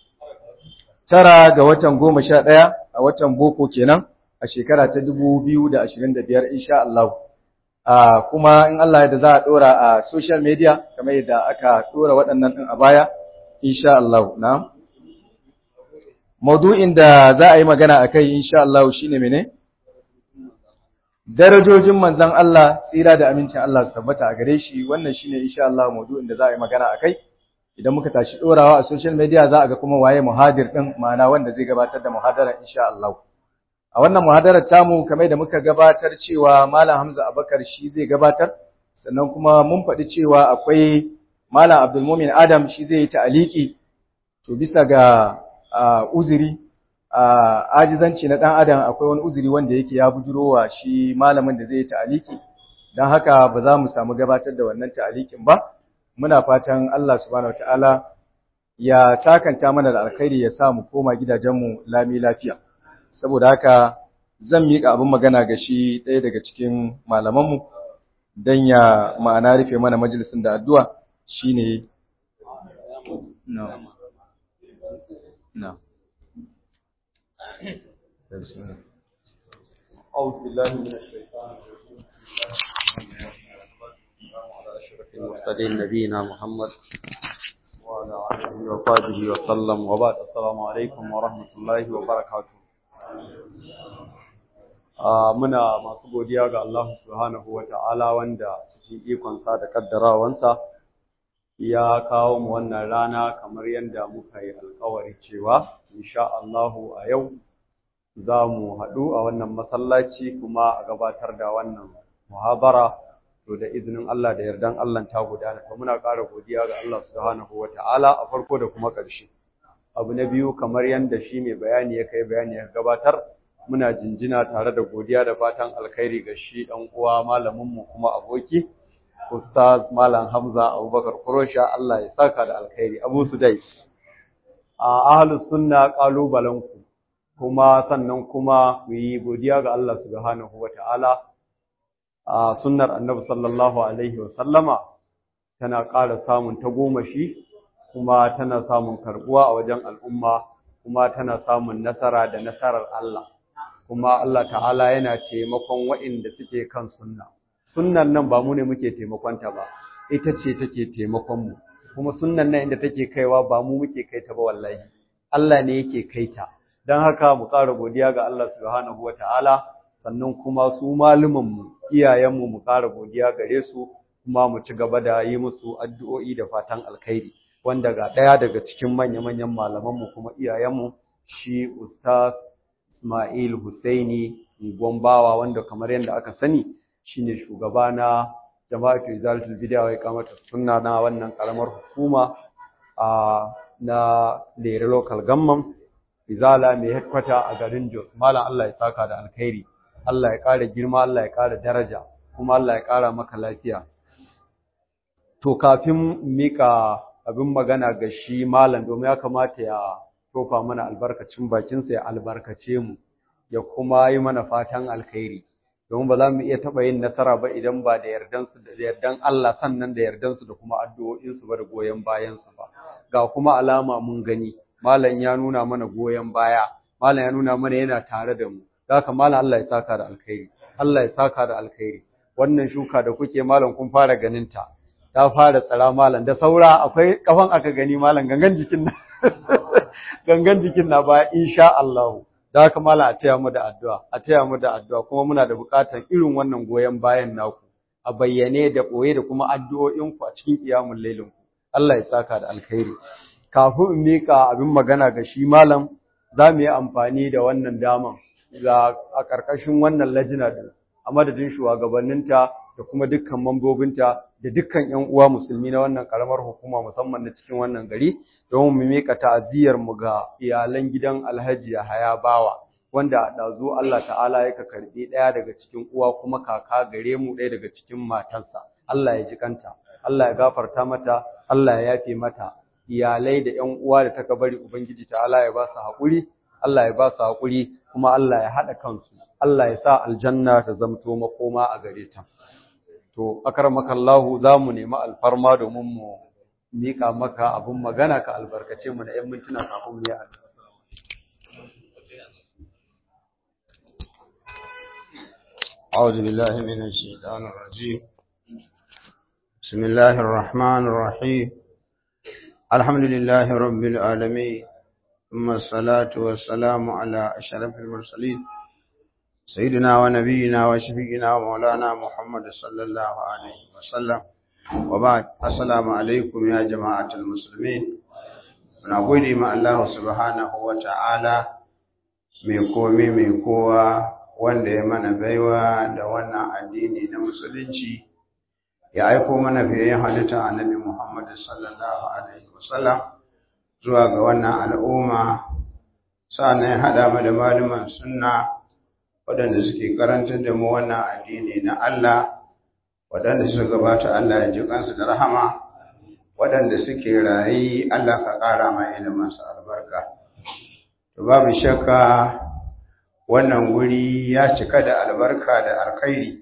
tara ga watan goma sha ɗaya a watan boko kenan a shekara ta dubu biyu da ashirin da biyar insha Allah. A kuma in Allah da za a ɗora a social media kamar yadda aka ɗora waɗannan ɗin a baya insha Allah. Na? Maudu'in da za a yi magana a kai insha Allah shi ne mene? Darajojin manzan Allah tsira da amincin Allah su tabbata a gare shi wannan shi ne insha Allah maudu'in da za a yi magana a kai. idan muka tashi ɗorawa a social media za a ga kuma waye muhadir ɗin ma'ana wanda zai gabatar da muhadarar insha Allah. A wannan muhadarar tamu kamar da muka gabatar cewa Malam Hamza Abakar shi zai gabatar, sannan kuma mun faɗi cewa akwai Malam Abdulmumin Adam shi zai yi ta'aliki, to bisa ga uzuri, ajizanci na ɗan Adam akwai wani uzuri wanda yake ya bujurowa shi malamin da zai yi ta'aliki, don haka ba za mu samu gabatar da wannan ta'alikin ba. muna fatan Allah subhanahu wataala ya takanta mana da alkhairi ya sa mu koma gidajenmu lami lafiya saboda haka zan miƙa abin magana ga shi ɗaya daga cikin malamanmu don ya ma'ana rufe mana majalisin da addu'a shine no no أعوذ بالله من الشيطان الرجيم المرسلين نبينا محمد وعلى آله وصحبه وسلم وبعد السلام عليكم ورحمة الله وبركاته muna masu godiya ga Allah subhanahu wa ta'ala wanda cikin ikonsa da kaddarawansa ya kawo mu wannan rana kamar yadda muka yi alkawari cewa insha Allahu a yau za mu haɗu a wannan masallaci kuma a gabatar da wannan muhabara to da izinin Allah da yardan Allah ta gudana to muna ƙara godiya ga Allah subhanahu wata'ala a farko da kuma ƙarshe abu na biyu kamar yanda shi mai bayani ya kai bayani ya gabatar muna jinjina tare da godiya da fatan alkhairi ga shi ɗan uwa malamin mu kuma aboki Ustaz Malam Hamza Abubakar Kurosha Allah ya saka da alkhairi Abu Sudai a ahlus sunna kalubalen ku kuma sannan kuma mu yi godiya ga Allah subhanahu wa ta'ala a sunnar annabi sallallahu alaihi wa sallama tana ƙara samun tagomashi kuma tana samun karbuwa a wajen al'umma kuma tana samun nasara da nasarar Allah kuma Allah ta'ala yana taimakon waɗanda suke kan sunna sunnan nan ba mu ne muke taimakonta ba ita ce take taimakon mu kuma sunnan nan inda take kaiwa ba mu muke kai ta ba wallahi Allah ne yake kai ta dan haka mu ƙara godiya ga Allah subhanahu wataala sannan kuma su malumin mu iyayen mu mu ƙara godiya gare su kuma mu ci gaba da yi musu addu'o'i da fatan alkhairi wanda ga ɗaya daga cikin manya-manyan malaman mu kuma iyayen mu shi ustaz Ismail Husaini Gombawa wanda kamar yadda aka sani shine shugaba na jama'atu izalatul bid'a wa iqamatus sunna na wannan karamar hukuma a na Lere local government izala mai headquarter a garin Jos malam Allah ya saka da alkhairi Allah ya kara girma Allah ya kara daraja kuma Allah ya kara maka lafiya to kafin mika abin magana ga shi malam domin ya kamata ya tofa mana albarkacin bakinsa ya albarkace mu ya kuma yi mana fatan alkhairi domin ba za mu iya taɓa yin nasara ba idan ba da yardansu da yardan Allah sannan da yardansu da kuma addu'o'insu ba da goyon bayansu ba ga kuma alama mun gani malam ya nuna mana goyon baya malam ya nuna mana yana tare da mu haka malam Allah ya saka da alkhairi Allah ya saka da alkhairi wannan shuka da kuke malam kun fara ganin ta ta fara tsara malam da saura akwai kafan aka gani malam gangan jikin nan gangan jikin na ba insha Allah da haka malam a taya mu da addu'a a taya mu da addu'a kuma muna da buƙatar irin wannan goyen bayan naku a bayyane da ɓoye da kuma addu'o'in ku a cikin kiyamul lailin ku Allah ya saka da alkhairi kafin in mika abin magana ga shi malam za mu yi amfani da wannan daman ga a ƙarƙashin wannan lajina din a madadin shugabanninta da kuma dukkan mambobinta da dukkan ƴan uwa musulmi na wannan karamar hukuma musamman na cikin wannan gari don mu mika ta'aziyar mu ga iyalan gidan Alhaji Yahaya Bawa wanda a dazo Allah ta'ala ya ka karbi daya daga cikin uwa kuma kaka gare mu daya daga cikin matansa Allah ya ji kanta Allah ya gafarta mata Allah ya yafe mata iyalai da ƴan uwa da taka bari ubangiji ta'ala ya ba su haƙuri Allah ya ba su haƙuri kuma Allah ya haɗa kansu Allah ya sa aljanna ta zamto makoma a gare ta to akarmakallahu za mu nemi alfarma domin mu mika maka abun magana ka albarkace mu da 'yan mintuna kafin mu yi addu'a أعوذ بالله من الشيطان الرجيم بسم الله الرحمن الرحيم الحمد لله رب العالمين ثم الصلاة والسلام على أشرف المرسلين سيدنا ونبينا وشفينا ومولانا محمد صلى الله عليه وسلم وبعد السلام عليكم يا جماعة المسلمين ونقول ما الله سبحانه وتعالى mai komi mai kowa wanda ya mana baiwa da wannan addini na musulunci ya aiko mana fiye halitta annabi Muhammad sallallahu alaihi wasallam zuwa ga wannan al'umma sannan ya haɗa mu da malaman sunna waɗanda suke karantar da mu wannan addini na Allah waɗanda suka gabata Allah ya ji kansu da rahama waɗanda suke rayi Allah ka ƙara ma iliminsu albarka to babu shakka wannan guri ya cika da albarka da alkhairi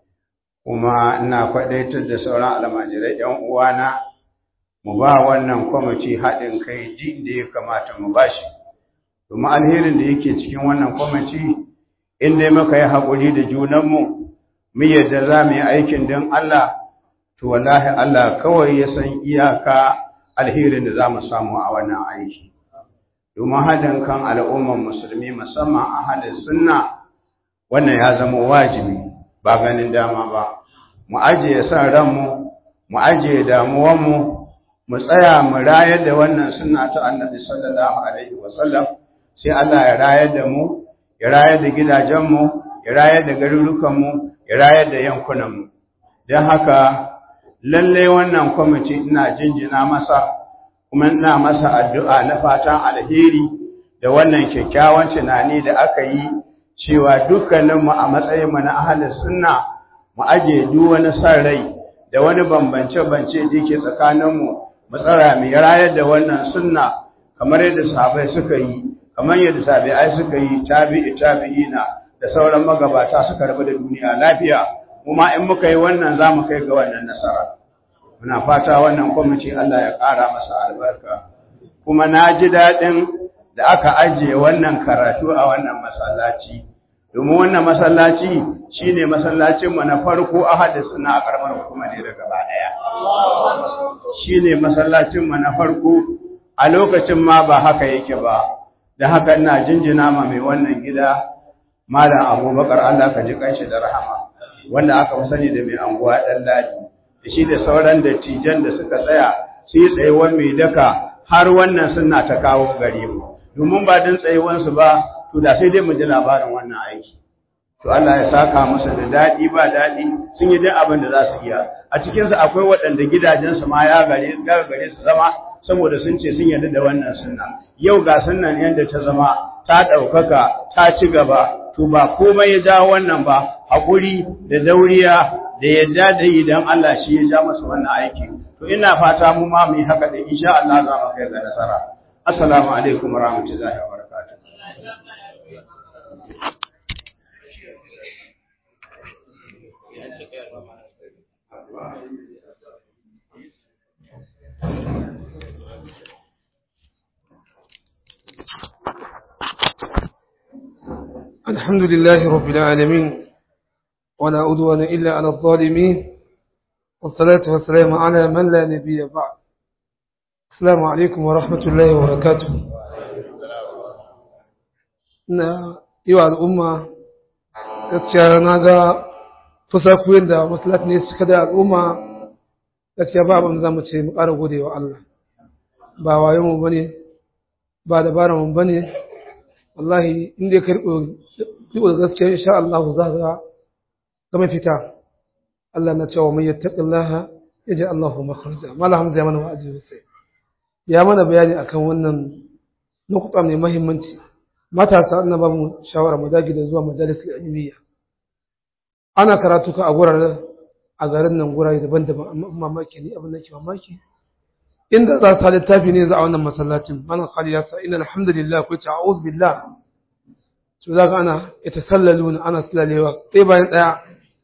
kuma ina faɗaitar da sauran almajirai ‘yan uwana mu ba wannan kwamiti haɗin kai ji da ya kamata mu ba shi domin alherin da yake cikin wannan kwamiti in dai muka yi haƙuri da junanmu mu yadda za mu yi aikin don Allah to wallahi Allah kawai ya san iyaka alherin da za mu samu a wannan aiki domin haɗin kan al'ummar musulmi musamman a halin sunna wannan ya zama wajibi ba ganin dama ba mu ajiye san ranmu mu ajiye damuwanmu mu tsaya mu rayar da wannan sunna ta annabi sallallahu alaihi wasallam sai Allah ya rayar da mu ya rayar da gidajenmu ya rayar da garurukanmu ya rayar da yankunanmu don haka lallai wannan kwamiti ina jinjina masa kuma ina masa addu'a na fatan alheri da wannan kyakkyawan tunani da aka yi cewa dukkaninmu a matsayinmu na ahalin sunna mu aje duk wani san rai da wani bambance-bance da yake tsakaninmu mu tsara mu rayar da wannan sunna kamar yadda sahabbai suka yi kamar yadda tabi'ai suka yi tabi'i tabi'ina da sauran magabata suka rabu da duniya lafiya kuma in muka yi wannan za mu kai ga wannan nasara muna fata wannan kwamiti Allah ya ƙara masa albarka kuma na ji daɗin da aka ajiye wannan karatu a wannan masallaci domin wannan masallaci shine masallacinmu na farko a hadis na a karamar hukuma ne da gaba ɗaya shine masallacinmu na farko a lokacin ma ba haka yake ba da haka ina jinjina ma mai wannan gida malam abubakar Allah ka ji kanshi da rahama wanda aka fi sani da mai anguwa ɗan ladi da shi da sauran dattijan da suka tsaya su yi tsayuwar mai daka har wannan suna ta kawo gare mu domin ba don tsayuwansu ba to da sai dai mu ji labarin wannan aiki to Allah ya saka masa da daɗi ba daɗi sun yi duk abin da za su iya a cikinsu akwai waɗanda gidajensu ma ya gare gare su zama saboda sun ce sun yarda da wannan sunna yau ga sunnan yadda ta zama ta ɗaukaka ta ci gaba to ba komai ya ja wannan ba haƙuri da dauriya da yadda da yi don Allah shi ya ja masa wannan aiki to ina fata mu ma mu yi haka da insha Allah za mu kai ga nasara assalamu alaikum warahmatullahi wabarakatuh الحمد لله رب العالمين ولا عدوان إلا على الظالمين والصلاة والسلام على من لا نبي بعد السلام عليكم ورحمة الله وبركاته na yi wa al'umma gaskiya na ga fusakuyin da masalat ne suka da al'umma gaskiya ba abin za mu ce mu ƙara gode wa Allah ba wayo mu bane ba dabarar mu bane wallahi inda ya karɓo da gaskiya insha Allah za ga ga fita Allah na cewa man yattaqillaha yaji Allahu makhraja mala hamza ya mana wa'azi sai ya mana bayani akan wannan nukuta mai muhimmanci matasa na ba mu shawara mu dage da zuwa majalis ilmiya ana karatu ka a gurare a garin nan gurare daban-daban amma mamaki ne abin da ke mamaki inda za ta littafi ne za a wannan masallacin malam khali ya sa inna alhamdulillah ko ta'awuz billah to zaka ana yatasallaluna ana sallalewa sai bayan daya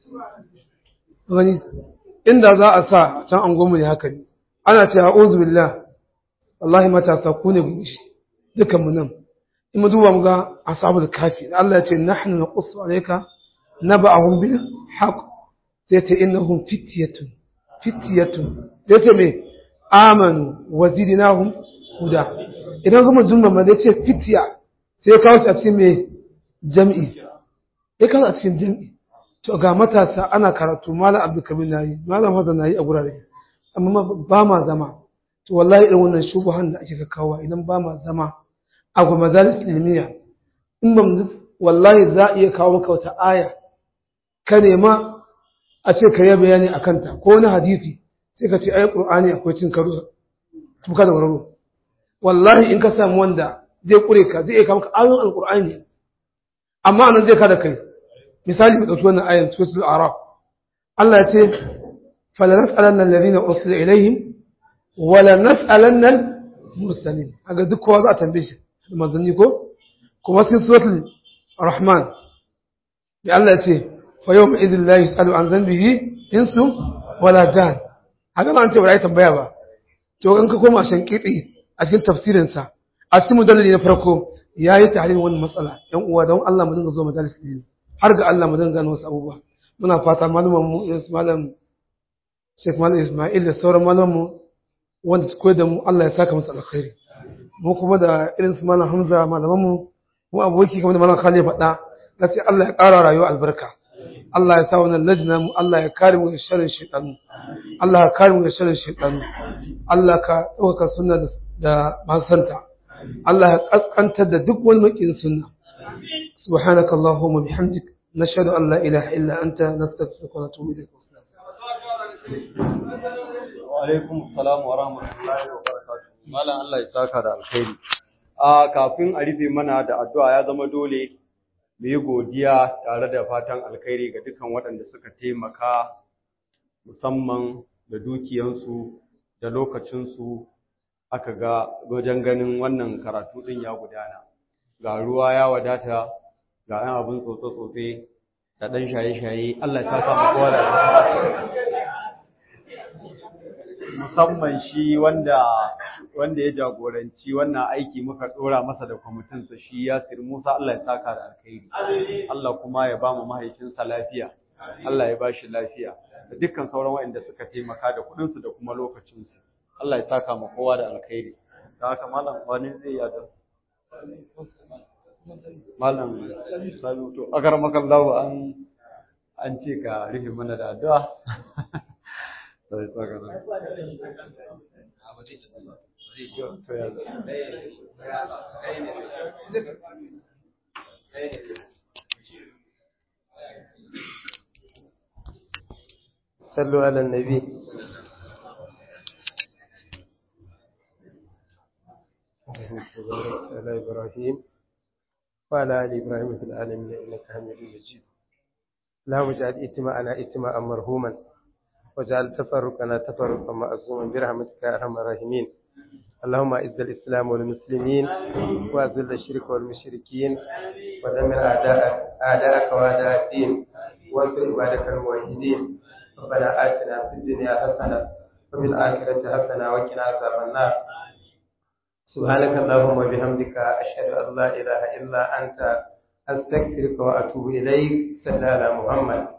gani inda za a sa can an gomu ne haka ne ana ce a'udhu billah wallahi matasa ku ne gushi dukan mu nan in mu duba mu ga ashabul kafi Allah ya ce nahnu naqussu alayka naba'ahum bil haqq sai ce innahum fityatun fityatun sai ce me amanu wa zidnahum huda idan kuma jumla ma zai ce fitya sai ya kawo shi a cikin me jam'i ya kawo a cikin jam'i to ga matasa ana karatu malam abdulkabir nayi malam hadan nayi a gurare amma ba ma zama to wallahi irin wannan shubuhan da ake kawo idan ba ma zama a ga majalis ilmiya in ba wallahi za a iya kawo maka wata aya ka nema a ce ka yi bayani a kanta ko wani hadisi sai ka ce ai qur'ani akwai cin karo tuka da wararo wallahi in ka samu wanda zai kure ka zai iya kawo maka ayoyin alqur'ani amma anan zai kada kai misali mu dauki wannan ayan suratul araf Allah ya ce fala nas'alanna alladhina ursila ilaihim wala nas'alanna al-mursalin aga duk kowa za a tambaye shi manzanni ko kuma sai suratul rahman ya Allah ya ce fa yawma idhil la yus'alu an dhanbihi insu wala jan haka ba an ce ba ai tambaya ba to in ka koma shan kiti a cikin tafsirin sa a cikin mudallali na farko yayi tahlil wannan matsala yan uwa don Allah mu dinga zo majalis ne har ga Allah mu dinga gano wasu abubuwa muna fata malaman mu malam Sheikh Malam Ismail da sauran malaman mu wanda su koyar da mu Allah ya saka musu alkhairi mu kuma da irin su malam Hamza malaman mu mu aboki kamar da malam Khalid faɗa na ce Allah ya ƙara rayuwa albarka Allah ya sa wannan lajina mu Allah ya kare mu da sharrin shaytanu Allah ya kare mu da sharrin shaytanu Allah ka ɗaukaka sunna da masu santa Allah ya kaskantar da duk wani makin sunna subhanaka allahumma bihamdik nashhadu an la ilaha illa anta nastaghfiruka wa natubu ilayk wa alaikum assalam wa rahmatullahi wa barakatuh malam Allah ya saka da alkhairi a kafin a rufe mana da addu'a ya zama dole mu yi godiya tare da fatan alkhairi ga dukkan waɗanda suka taimaka musamman da dukiyansu da lokacinsu aka ga wajen ganin wannan karatu ɗin ya gudana ga ruwa ya wadata ga ɗan abin tsotse-tsotse da ɗan shaye-shaye Allah ya saka mu kowa da musamman shi wanda wanda ya jagoranci wannan aiki muka dora masa da kwamitin sa shi Yasir Musa Allah ya saka da alkhairi Allah kuma ya ba mu mahaifinsa lafiya Allah ya ba shi lafiya da dukkan sauran waɗanda suka taimaka da kuɗin su da kuma lokacin su Allah ya saka mu kowa da alkhairi da haka malam wani zai yi da malam salu to agar makallahu an an ce ka rufe mana da addu'a sai saka da صلوا على النبي على إبراهيم وعلى آل إبراهيم في العالمين إنك حميد مجيد اللهم اجعل اجتماعنا اجتماعا مرحوما واجعل تفرقنا تفرقا معصوما برحمتك يا ارحم الراحمين اللهم اعز الاسلام والمسلمين واذل الشرك والمشركين ودمر اعداءك اعداءك واعداء الدين وانصر عبادك الموحدين ربنا اتنا في الدنيا حسنه وفي الاخره حسنه وقنا عذاب النار سبحانك اللهم وبحمدك اشهد ان لا اله الا انت استغفرك واتوب اليك صلى على محمد